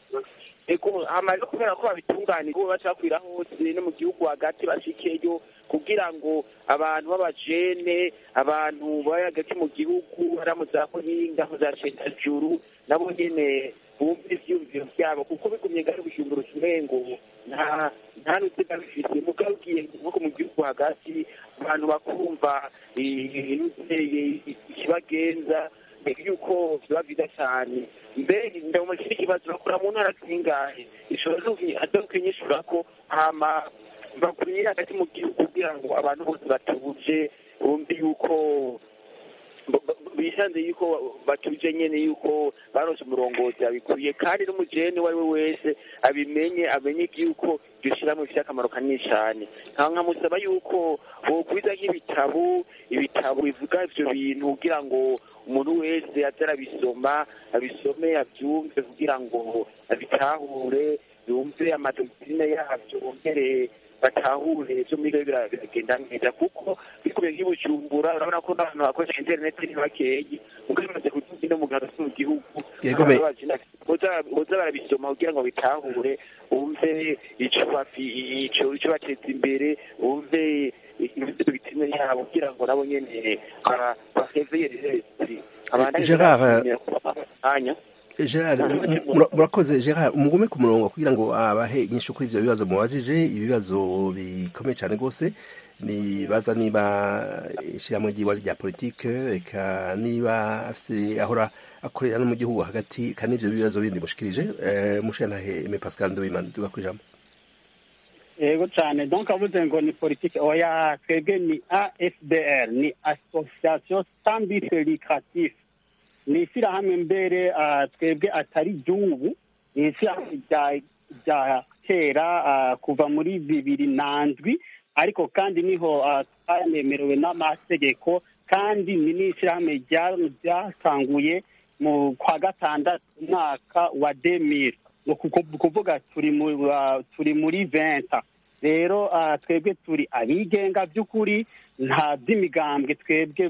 ego hamaze kubera ko babitunganije ubu bacakwira hose no mu gihugu hagati bashikeyo kugira ngo abantu b'abajene abantu bari hagati mu gihugu hari mu za kuhinga mu za cendajuru nabo nyene bumve ivyumviro vyabo kuko bigumye ngari bujumbura umengo nta nta n'utega bifise mugabo ugiye nko mu gihugu hagati abantu bakumva inuteye ikibagenza yuko biba byiza cyane mbere ndabona kiri kibazo bakora mu ntara zingahe ishobora azokinyishura ko hama bakuriye hagati mu gihugu kugira ngo abantu bose batuje bumve yuko bisanze yuko batuje nyene yuko baronse umurongozi abikwiye kandi n'umujene uwo ari we wese abimenye amenye yuko iryo shirahamwe rifite akamaro kanini cane nkamusaba yuko bokwiza nk'ibitabo ibitabo bivuga ivyo bintu kugira ngo umuntu wese aze arabisoma abisome avyumve kugira ngo abitahure yumve amadoktrine yavyo bongere batahure ivyo muri biragenda neza kuko bikubiye nk'ibujumbura urabona ko n'abantu bakoresha interineti ni bakeyi muko bimaze kuduga no mu gihe hagati mu gihugu boza barabisoma kugira ngo bitahure bumve ico ico ico bateza imbere bumve ibitine yabo kugira ngo nabo nyene baheveye Gerard Gerard murakoze Gerard umugume ku murongo kugira ngo abahe inyishu kuri ivyo bibazo mubajije ibibazo bikomeye cyane rwose nibaza niba ishyirahamwe ry'iwa rya politike eka niba afite ahora akorera no mu gihugu hagati kandi ivyo bibazo bindi mushikirije mushentahe Aimé Pascal Nduwimana tuga kwijambo yego cyane donc avuze ngo ni politike oya twebwe ni afdr ni association sans but lucratif ni ishyirahamwe mbere twebwe atari ry'ubu ni ishyirahamwe rya kera kuva muri bibiri na ndwi ariko kandi niho twanemerewe n'amategeko kandi ni n'ishyirahamwe ryatanguye mu kwa gatandatu umwaka wa demire ni ukuvuga turi muri venta rero twebwe turi abigenga by'ukuri nta by'imigambwe twebwe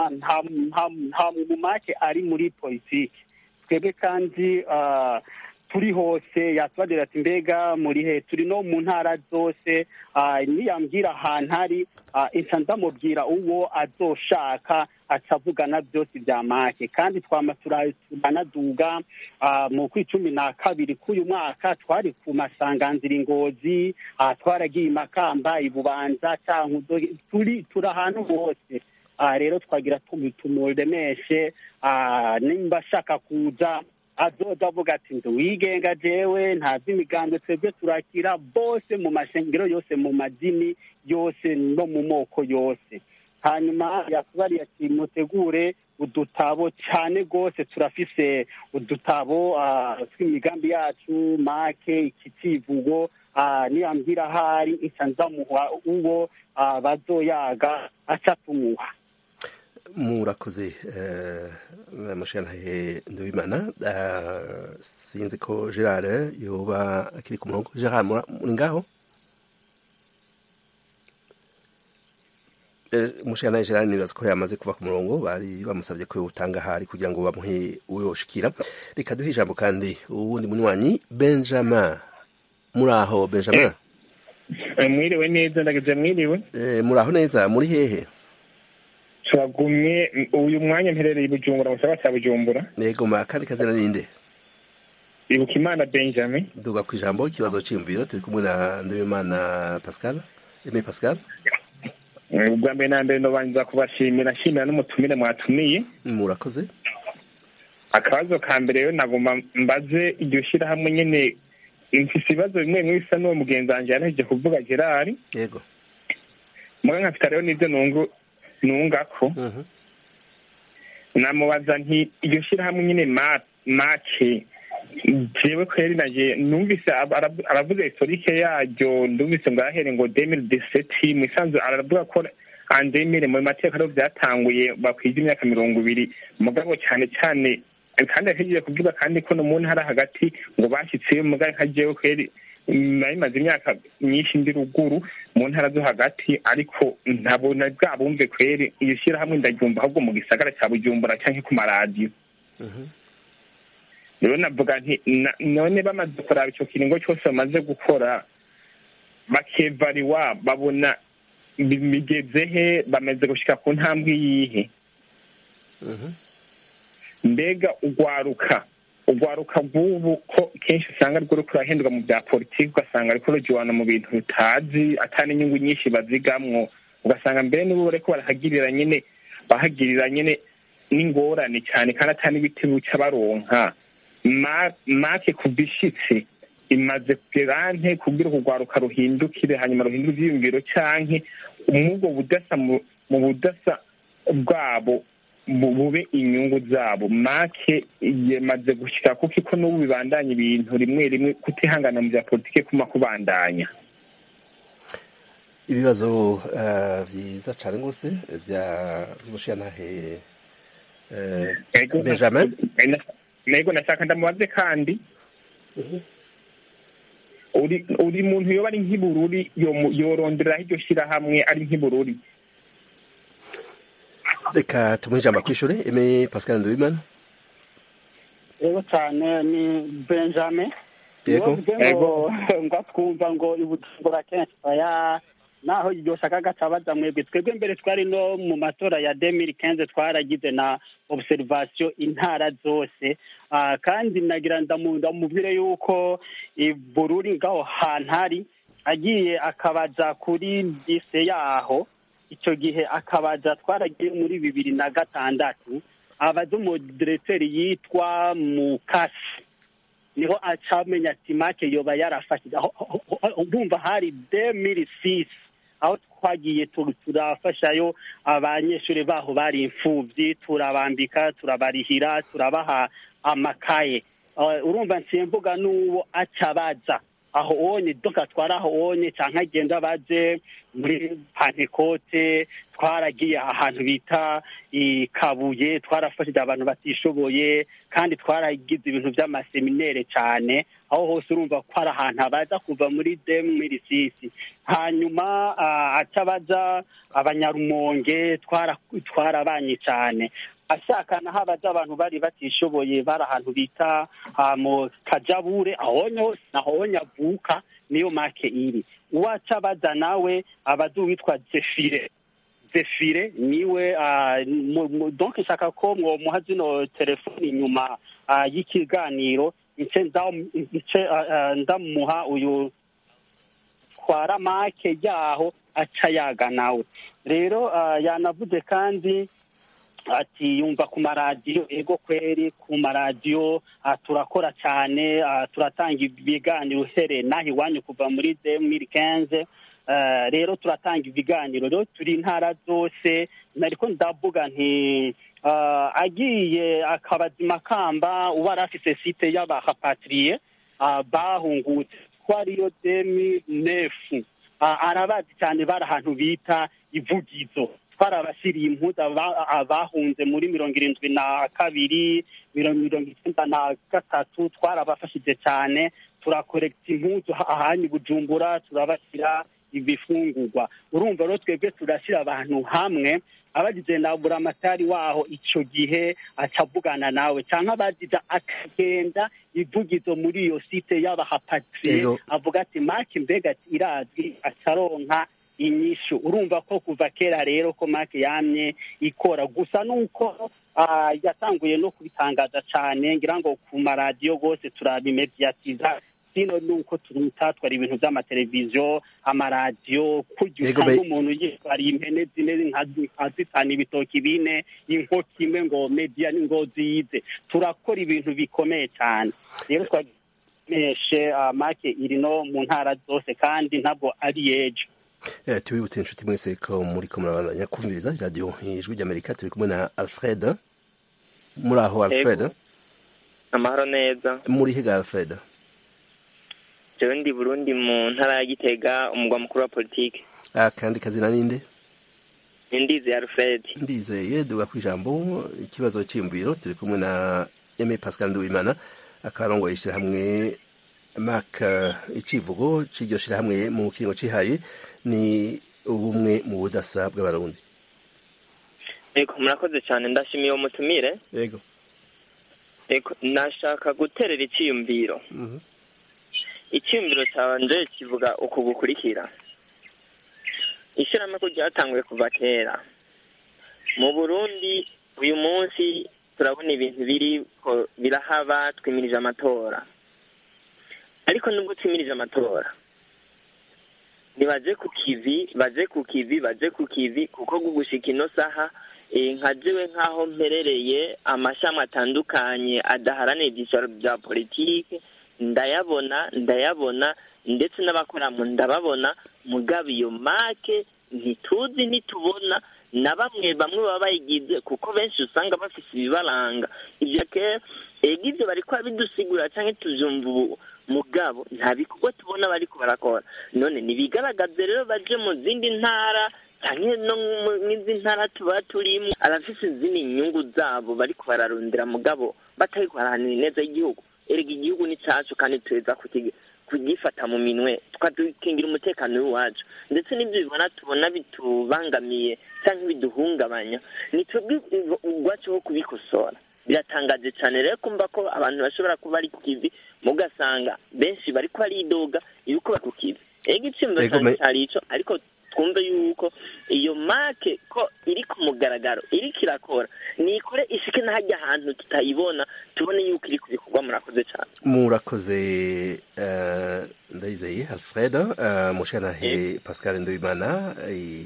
nta mumake ari muri politiki twebwe kandi turi hose yatubadira ati mbega muri he turi no mu ntara zose niyambwira ahantu ari insa ndamubwira uwo azoshaka acavugana byose bya make kandi twama turanaduga mu kwi cumi na kabiri k'uyu mwaka twari ku masanganzira ingozi twaragiye imakamba ibubanza cankuzo turi turi ahantu hose rero twagira tumuremeshe nimba ashaka kuza azoza avuga ati ndi wigenga jewe ntazi imigambi twebwe turakira bose mu mashengero yose mu madini yose no mu moko yose hanyuma yakubariye ati mutegure udutabo cyane rwose turafise udutabo tw'imigambi yacu make iki kivugo niyambwira ahari nca nzamuha uwo bazoyaga aca tumuha murakoze mushantahe nduwimana sinzi ko gerard yoba akiri ku murongo gerard muri ngaho mushantahe gerard nibaza ko yamaze kuva ku murongo bari bamusabye ko utanga ahari kugira ngo bamuhe uyoshikira reka duhe ijambo kandi uwundi munywanyi benjamin muri aho benjamin mwiriwe neza ndageze mwiriwe muri aho neza muri hehe turagumye uyu mwanya mperereye i bujumbura mu gisagara cya bujumbura yego ma kandi kazina ninde ibuka imana benjamin duga ku ijambo ikibazo cy'imviro turi kumwe na ndabimana pascal eme pascal ubwa mbere na mbere ndabanza kubashimira nshimira n'umutumire mwatumiye murakoze akabazo ka mbere rero nagomba mbaze iryo shyirahamwe nyine mfise ibibazo bimwe bimwe bisa n'uwo mugenzi wanjye yaraheje kuvuga gerard yego muga nkafite rero n'ibyo nungu nungako namubaza nti iryo shyirahamwe nyine make jewe kweri naje numvise aravuga historike yaryo ndumvise ngo arahere ngo demire deseti mu isanzwe aravuga ko andemire mu mateka rero byatanguye bakwije imyaka mirongo ibiri mugabo cyane cyane kandi yategereje kuvuga kandi ko no mu ntara hagati ngo bashyitseyo mugabo nka jewe kweri nari maze imyaka myinshi ndi ruguru mu ntara zo hagati ariko ntabona bwa bumve kweri iyo shyirahamwe ndaryumva ahubwo mu gisagara cya bujumbura cyangwa ku maradiyo rero navuga nti none bamaze kuraba icyo kiringo cyose bamaze gukora bakevariwa babona bigeze he bamaze gushyika ku ntambwe yihe mbega ugwaruka ugwaruka rw'ubu ko kenshi usanga rwo ruri kurahendwa mu bya politiki ugasanga ariko rugiwana mu bintu rutazi atari inyungu nyinshi bazigamwo ugasanga mbere nibo bariko barahagirira nyine bahagirira nyine n'ingorane cyane kandi atari n'ibiti buca baronka make ku bishitse imaze kugera nte kugira urugwaruka ruhindukire hanyuma ruhindure ivyiyumviro canke mwubwo budasa mu budasa bwabo bube inyungu zabo make yamaze gushika kuko iko n'ubu bibandanya ibintu rimwe rimwe kutihangana mu bya politike kuma kubandanya ibibazo byiza cyane rwose bya by'umushiyantahe benjamin nego nashaka ndamubaze kandi uri uri muntu yoba ari nk'ibururi yoronderaho iryo shyirahamwe ari nk'ibururi reka tumuhe ijambo kwishure eme pascal nduwimana yego cyane ni benjamin yego ngo ngo twumva ngo ibujumbura kenshi aya naho iryo shaka gatabaza mwebwe twebwe mbere twari no mu matora ya demiri kenze twaragize na observation intara zose kandi nagira ndamubwire yuko bururi ngaho hantu hari agiye akabaza kuri dise yaho icyo gihe akabaza twaragiye muri bibiri na gatandatu abaza umudireteri yitwa mukasi niho acamenya ati make yoba yarafashije ndumva hari demiri sisi aho twagiye turafashayo abanyeshuri baho bari imfubyi turabambika turabarihira turabaha amakaye urumva nsiye mvuga n'uwo acabaza aho onye doka twari aho onye cyangwa agenda baje muri pantekote twaragiye ahantu bita ikabuye twarafashije abantu batishoboye kandi twaragize ibintu by'amaseminere cyane aho hose urumva ko ari ahantu abaza kuva muri demu mirisisi hanyuma atabaza abanyarumonge twarabanye cyane ashaka naho abaza abantu bari batishoboye bari ahantu bita ah, mu kajabure ahonyo nahonya avuka niyo make iri uwaca abaza nawe abaza uwitwa zefire zefire niwe ah, mu- mu- donc nshaka ko mwomuha zino telefoni inyuma ah, y'ikiganiro nce nda- nce ah, ah, ndamuha uyu twara make yaho aca yaga nawe rero ah, yanavuze kandi ati yumva ku maradiyo ego kweri ku maradiyo ah, turakora cyane ah, turatanga ibiganiro uhereye naho iwanyu kuva muri demiri kenze rero turatanga ibiganiro rero turi intara zose nariko ndavuga nti ah, agiye akabazima kamba uba yari afise site y'abahapatiriye ah, bahungutse ko ariyo demi nefu Ah, arabazi cyane bari ahantu bita ivugizo twarabashyiriye impuzu aba- abahunze muri mirongo irindwi na kabiri mirongo mirongo icyenda na gatatu twarabafashije cyane turakorekita impuzu ha- ahanyu bujumbura turabashyira ibifungurwa urumva rero twebwe turashyira abantu hamwe abagize na buramatari waho icyo gihe acavugana nawe cyangwa abagize akagenda ivugizo muri iyo site y'abahapatiriye Ego. avuga ati maki mbega ati irazwi acaronka inyishu urumva ko kuva kera rero ko maki yamye ikora gusa nuko ah, yatanguye no kubitangaza cyane ngira ngo ku maradiyo rwose turabimediyatiza sino nuko tutatwara ibintu by'amateleviziyo amaradiyo kurya Yego, usanga be- umuntu yitwariye impene zine nka nka zitanu ibitoki bine inkoko imwe ngo mediya ni ngo zize turakora ibintu bikomeye cyane rero twageshe make iri no mu ntara zose kandi ntabwo ari ejo Eh, tubibutse inshuti mwese ko muri ko murabandanya kumviriza radiyo ijwi ry'amerika turi kumwe na alfred muri aho alfred Ego. amahoro neza muri higa alfred jewe ndi burundi mu ntara ya gitega umugwa mukuru wa politike akandi kazina ninde nindizi alfred ndizeye duga ku ijambo ikibazo cyiyumviro turi kumwe na eme pascal nduwimana akaba arongoye ishyirahamwe mak icivugo c'iryo shyirahamwe mu kiringo cihaye ni ubumwe mu budasa bw'abarundi ego murakoze cyane ndashimiye uwo mutumire yego ego nashaka guterera icyiyumviro Mhm. icyiyumviro canje kivuga uku gukurikira ishyirahamwe ko ryatanguye kuva kera mu burundi uyu munsi turabona ibintu biri ko birahaba twimirije amatora ariko nubwo twimirije amatora nibaje ku kivi baje ku kivi baje ku kivi kuko gugushika ino saha eh, nka jewe nk'aho mperereye amashami atandukanye adaharanira ibyicaro bya politike ndayabona ndayabona ndetse n'abakoramo ndababona mugabo iyo make ntituzi ntitubona na bamwe bamwe baba bayigize kuko benshi usanga bafise ibibaranga ibyo ke ega ibyo bariko bidusigura cyangwa tuvyumva ubu mugabo nta bikorwa tubona bariko barakora none nibigaragaze rero baje mu zindi ntara cyangwa no mw'izi ntara tuba turimo abafise izindi nyungu zabo bariko bararondera mugabo batariko barahanira ineza y'igihugu erega igihugu ni cacu kandi tuza kukigi- kugifata mu minwe tukadukingira umutekano w'iwacu ndetse n'ibyo bibona tubona bitubangamiye cyangwa biduhungabanya ni twebwe ubwacu ho kubikosora biratangaje cyane rero kumva ko abantu bashobora kuba ari ku kivi mugasanga benshi bariko baridoga yuko bari ku kivi ega iciyumviro Ego, cyane me- cyari ico ariko twumve yuko iyo make ko iri ku mugaragaro iriko irakora nikore ishike n'ahajya ahantu tutayibona tubone yuko iri kubikorwa murakoze cyane murakoze eh, ndayizeye alfred eh, mushanahe pascal nduwimana eh,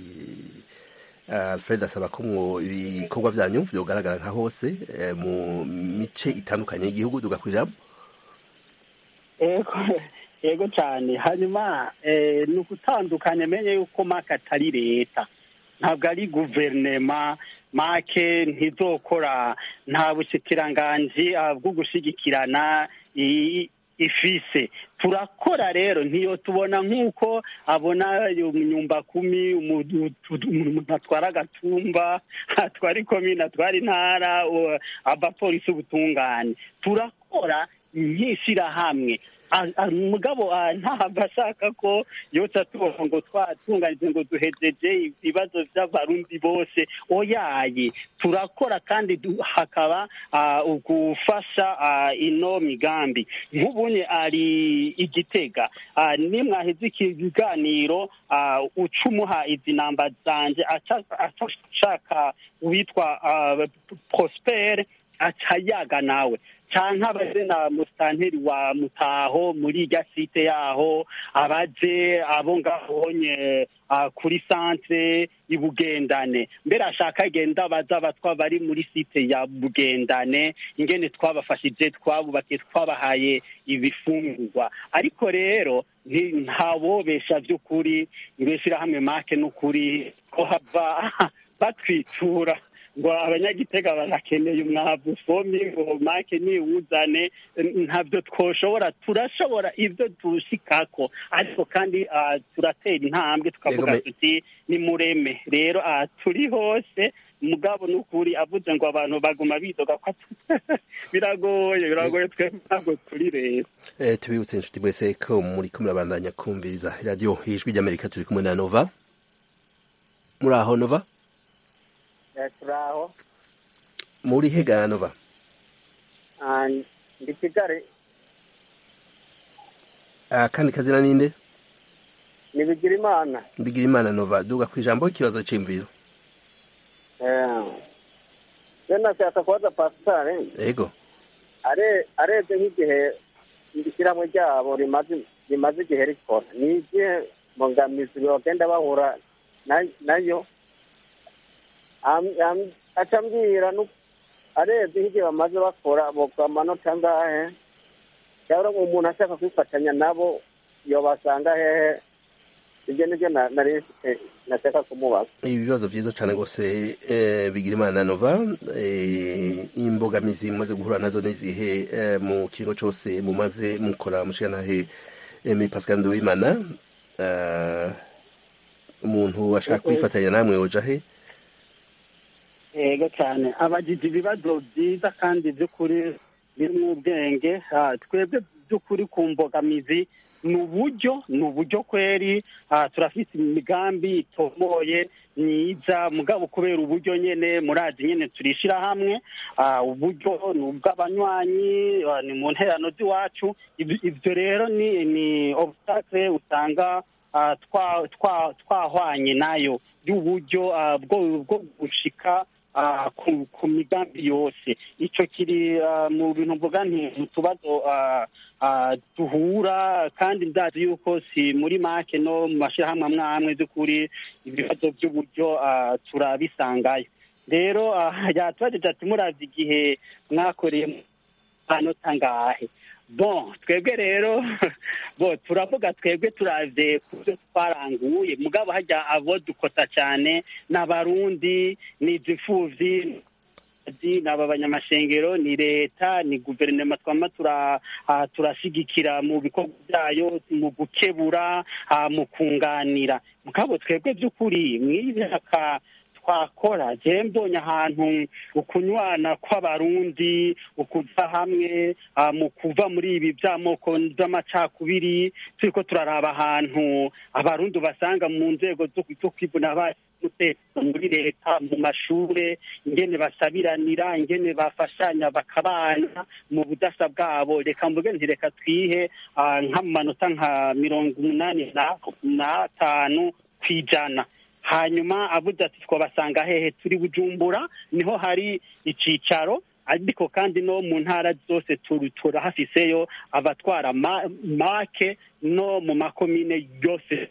alfred asaba ko mwo ibikorwa byanyu vyogaragara nka hose eh, mu mice itandukanye y'igihugu duga ku ijambo ego ego cyane hanyuma eh, ni ugutandukanya menye yuko make atari leta ntabwo ari guverinema make ntizokora nta bushikiranganji ah, bwo gushigikirana i- ifise turakora rero ntiyo tubona nk'uko abona nyumba kumi umu- umuntu atwara agatumba atwara ikomine atwara intara u- abapolisi ubutungane turakora nk'ishyirahamwe Ah, ah, mugabo ah, ntahava ashaka ko yoca tubona ngo twatunganije ngo duhejeje ibibazo by'abarundi bose oyaye turakora kandi du- hakaba ah, ugufasha ah, ino migambi nk'ubunye ari igitega Ah, nimwaheze iki kiganiro ah, uca umuha izi namba zanje aca- aca ashaka uwitwa ah, prospere aca yaga nawe canke abaje na musitanteri wa mutaho muri irya site yaho abaje abo ngahonye ah, kuri santre ibugendane mbere ashaka agenda abaza abatwa bari muri site ya bugendane ingene twabafashije twabubakiye twabahaye ibifungurwa ariko rero nti- ntabobesha by'ukuri ngo ishyirahamwe make n'ukuri ko hava batwitura ngo abanyagitega barakeneye umwavu fomi ngo make niwuzane ntabyo twoshobora turashobora ibyo dushikako ariko kandi ah, turatera intambwe tukavuga Yego, me- tuti ni mureme rero ah, turi hose mugabo n'ukuri avuze ngo abantu baguma bidoga ko atu- biragoye biragoye twebwe ntabwo turi rero Eh, tubibutse inshuti mwese ko muri ko murabandanya kumviriza radiyo ijwi ry'amerika turi kumwe na nova muri aho nova turaho muri hega nova Ah, ndi kigali akandi kazina ninde nibigira imana ndigira imana nova duga ku ijambo ikibazo c'imviro rero nashaka kubaza pasitari ego are arebye nk'igihe ishyirahamwe ryabo rimaze rimaze igihe rikora ni igihe mbogamizi bagenda bahura na- nayo Am- am- aca ambwira nu- arebye nk'igihe bamaze bakora bogwa amanota angahe cyangwa umuntu ashaka kwifatanya nabo yobasanga hehe ibyo nibyo na- nari mfite nashaka kumubaza ibibazo vyiza cane rwose eh, bigira imana nova eh, imbogamizi mumaze guhura nazo nizihe eh, mu kiringo cose mumaze mukora mushikanahe emi pascal nduwimana eh, umuntu ashaka kwifatanya namwe yoja he yego cyane abagije ibibazo byiza kandi by'ukuri birimo ubwenge Ah, twebwe by'ukuri ku mbogamizi ni uburyo ni uburyo kweri Ah, turafite imigambi itomoye myiza mugabo kubera uburyo nyene murazi nyene turishyira hamwe Ah, uburyo ni ubw'abanywanyi ah, ni mu nterano z'iwacu Ibyo- ibyo rero ni ni obstacle usanga ah, twa- twa- twahwanye nayo y'uburyo ah, bwo bwo gushika ah, ku ku migambi yose icyo kiri ah, mu bintu mvuga nti mu tubazo ah, ah, duhura kandi ndazi yuko si muri make no mu mashyirahamwe amwe amwe by'ukuri ibibazo by'uburyo ah, turabisangayo rero ah, yatubajije ati murazi igihe mwakoreye amanota angahe bon twebwe rero bo turavuga twebwe turavye ku byo twaranguye mugabo hajya abo dukota cyane ni abarundi ni izimfuvyi ni aba banyamashengero ni leta ni guverinoma twama tura ah, turashigikira mu bikorwa byayo mu gukebura ah, mu kunganira mugabo twebwe by'ukuri mw'iyi myaka twakora je mbonye ahantu ukunywana kw'abarundi ukuva hamwe ah, mu kuva muri ibi by'amoko by'amacakubiri turiko turaraba ahantu abarundi basanga mu nzego zo zo kwivuna ba- umutekano muri leta mu mashure ingene basabiranira ingene bafashanya bakabana mu budasa bwabo reka mvuge nti reka twihe ah, nk'amanota nka mirongo umunani na- n'atanu ku ijana hanyuma avuze ati twabasanga hehe turi bujumbura niho hari icicaro ariko kandi no mu ntara zose turi turahafiseyo abatwara ma- make no mu makomine yose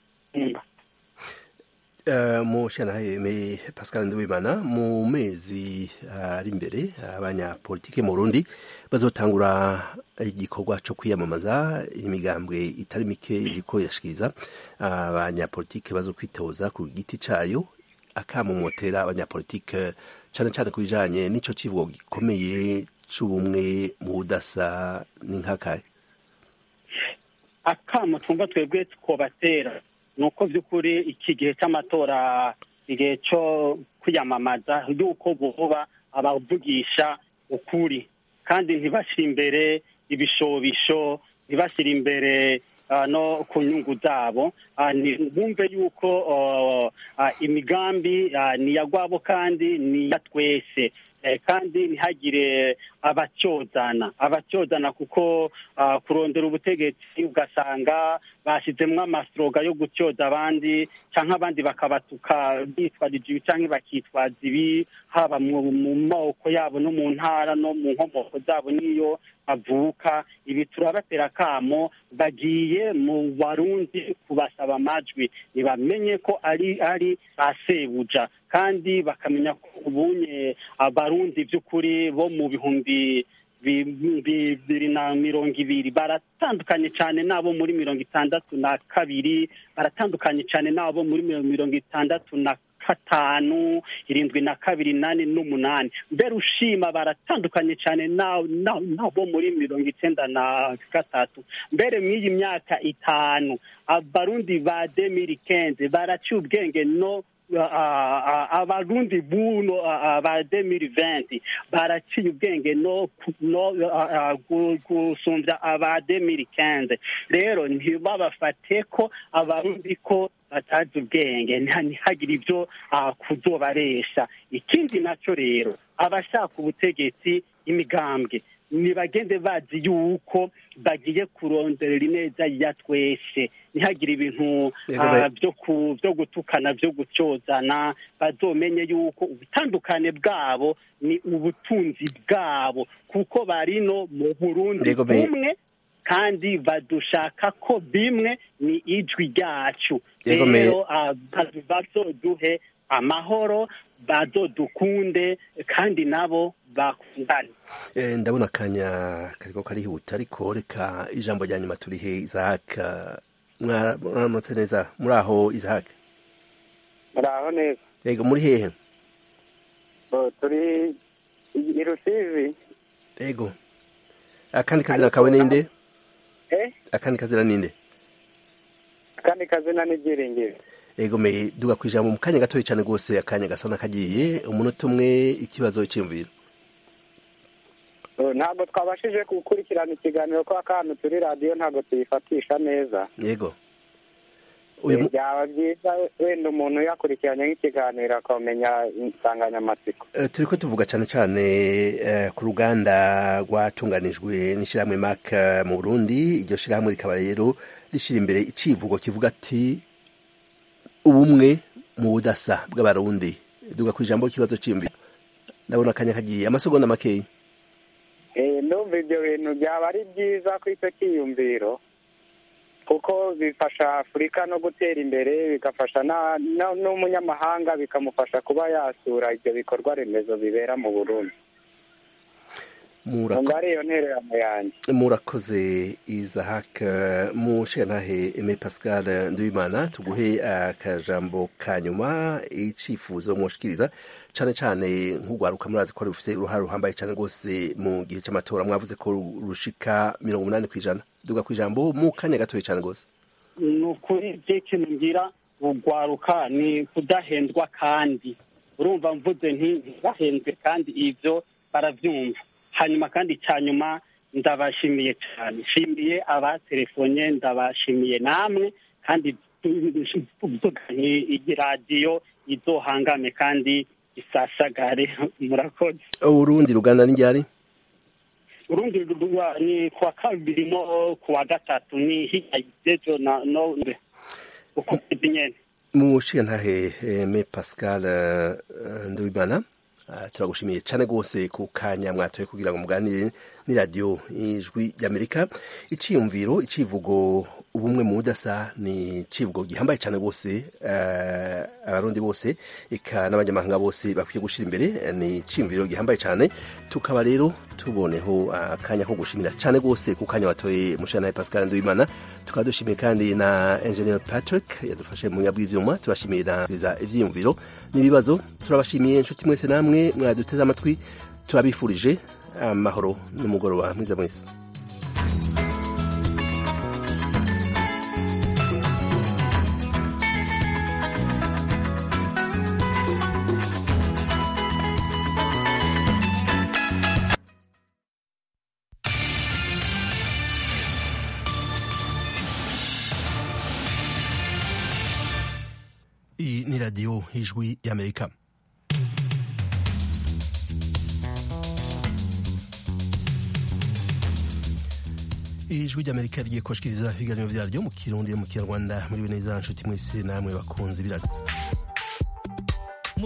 Uh, mu shanaheme pascal nduwimana mu mezi ari imbere abanyapolitike mu burundi bazotangura igikorwa co kwiyamamaza imigambwe itari mike iriko yashikiriza abanyapolitike bazokwitoza ku giti cayo akamumotera abanyapolitike cane cane ku bijanye n'ico civugo gikomeye c'ubumwe mu budasa n'inkakaye akamo twumva twebwe twobatera ni uko by'ukuri iki gihe cy'amatora igihe cyo kwiyamamaza y'uko buba abavugisha ukuri kandi ntibashyire imbere ibishobisho ntibashyire imbere no ku nyungu zabo bumve yuko imigambi ni iya rwabo kandi ni iya twese kandi ntihagire abacyozana abacyozana kuko kurondera ubutegetsi ugasanga bashyizemo amasoroga yo gutyoza abandi cyangwa abandi bakabatuka bitwarije ibi cyangwa bakitwaza ibi haba mu moko yabo no mu ntara no mu nkomoko zabo n'iyo bavuka ibi turabatera akamo bagiye mu barundi kubasaba amajwi ntibamenye ko ari ari ba sebuja kandi bakamenya ko ubunye abarundi by'ukuri bo mu bihumbi bibiri na mirongo ibiri baratandukanye cyane n'abo muri mirongo itandatu na kabiri baratandukanye cyane n'abo muri mirongo itandatu na gatanu irindwi na kabiri nane n'umunani mbere ushima baratandukanye cyane n'abo muri mirongo icyenda na gatatu mbere mw'iyi myaka itanu abarundi ba demiri kenze baraciye ubwenge no abarundi buno ba demiri venti baraciye ubwenge no gusumbya aba demiri kenze rero ntibabafate ko abarundi ko batazi ubwenge ntihagire ibyo kuzobaresha ikindi nacyo rero abashaka ubutegetsi imigambwe ntibagende bazi yuko bagiye kuronderera ineza ya twese ntihagire ibintu byo gutukana byo gucyozana bazomenye yuko ubutandukane bwabo ni ubutunzi bwabo kuko bari no mu burundi bumwe kandi badushaka ko bimwe ni ijwi ryacu rero bazoduhe amahoro bazodukunde kandi nabo bakundane ndabona akanya kariko karihuta ariko reka ijambo rya nyuma turihe izahaka mwaramutse neza muri aho izahaka muri aho neza yego muri hehe turi i rusizi yego akandi kazina kawe ninde akandi kazina ninde akandi kazina ni byiringiro ego me duga ku ijambo mu kanya gatoya cyane rwose akanya gasa n'akagiye umunota umwe ikibazo cyiyumviro ntabwo twabashije gukurikirana ikiganiro ko akantu turi radiyo ntabwo tuyifatisha neza yego byaba byiza wenda umuntu yakurikiranye nk'ikiganiro akamenya insanganyamatsiko turi ko tuvuga cyane cyane ku ruganda rwatunganijwe n'ishyirahamwe maka mu burundi iryo shyirahamwe rikaba rero rishyira imbere icivugo kivuga ati ubumwe mu budasa bw'abarundi duga ku ijambo ikibazo cyiyumviro ndabona akanya kagiye amasegonda makeya ndumva ibyo bintu byaba ari byiza ku icyo cyiyumviro kuko bifasha afurika no gutera imbere bigafasha n'umunyamahanga bikamufasha kuba yasura ibyo bikorwa remezo bibera mu burundi ariyo ntererano yanjye murakoze izahaka mu ntahe eme pascal nduwimana tuguhe akajambo ka nyuma icyifuzo mwoshikiriza cyane cyane nk'urwaruka murazi ko rufite uruhare ruhambaye cyane rwose mu gihe cy'amatora mwavuze ko rushika mirongo umunani ku ijana duga ku ijambo mu kanya gatoya cyane rwose ni ukuri ikintu ngira urwaruka ni kudahendwa kandi urumva mvuze ntibahendwe kandi ibyo barabyumva hanyuma kandi cya nyuma ndabashimiye cyane nshimiye abatelefone ndabashimiye namwe kandi iyi radiyo izohangame kandi isasagare murakoze urundi ruganda n'injyari urundi ni kuwa kabiri no kuwa gatatu ni hirya y'ejo na none uko nyine mu ntahe me pascal nduwimana turagushimiye cyane rwose ku kanya mwatoye kugira ngo muganire n'iradiyo ijwi ry'amerika icyiyumviro icivugo ubumwe mu budasa ni icivugo gihambaye cyane rwose abarundi bose eka n'abanyamahanga bose bakwiye gushyira imbere ni icyiyumviro gihambaye cyane tukaba rero tuboneho akanya ko gushimira cyane rwose ku kanya watoye mushanaye pascal nduwimana tukaba dushimiye kandi na engineer patrick yadufashe mu bw'ibyuma turashimira ibyiyumviro n'ibibazo turabashimiye inshuti mwese namwe mwaduteze amatwi turabifurije amahoro n'umugoroba mwiza mwese radiyo ijwi y'amerika ijwi ry'amerika rigiye kubashikiriza ibiganiro vyaryo mu kirundi mu kinyarwanda muri neza nshuti mwese namwe bakunzi biradio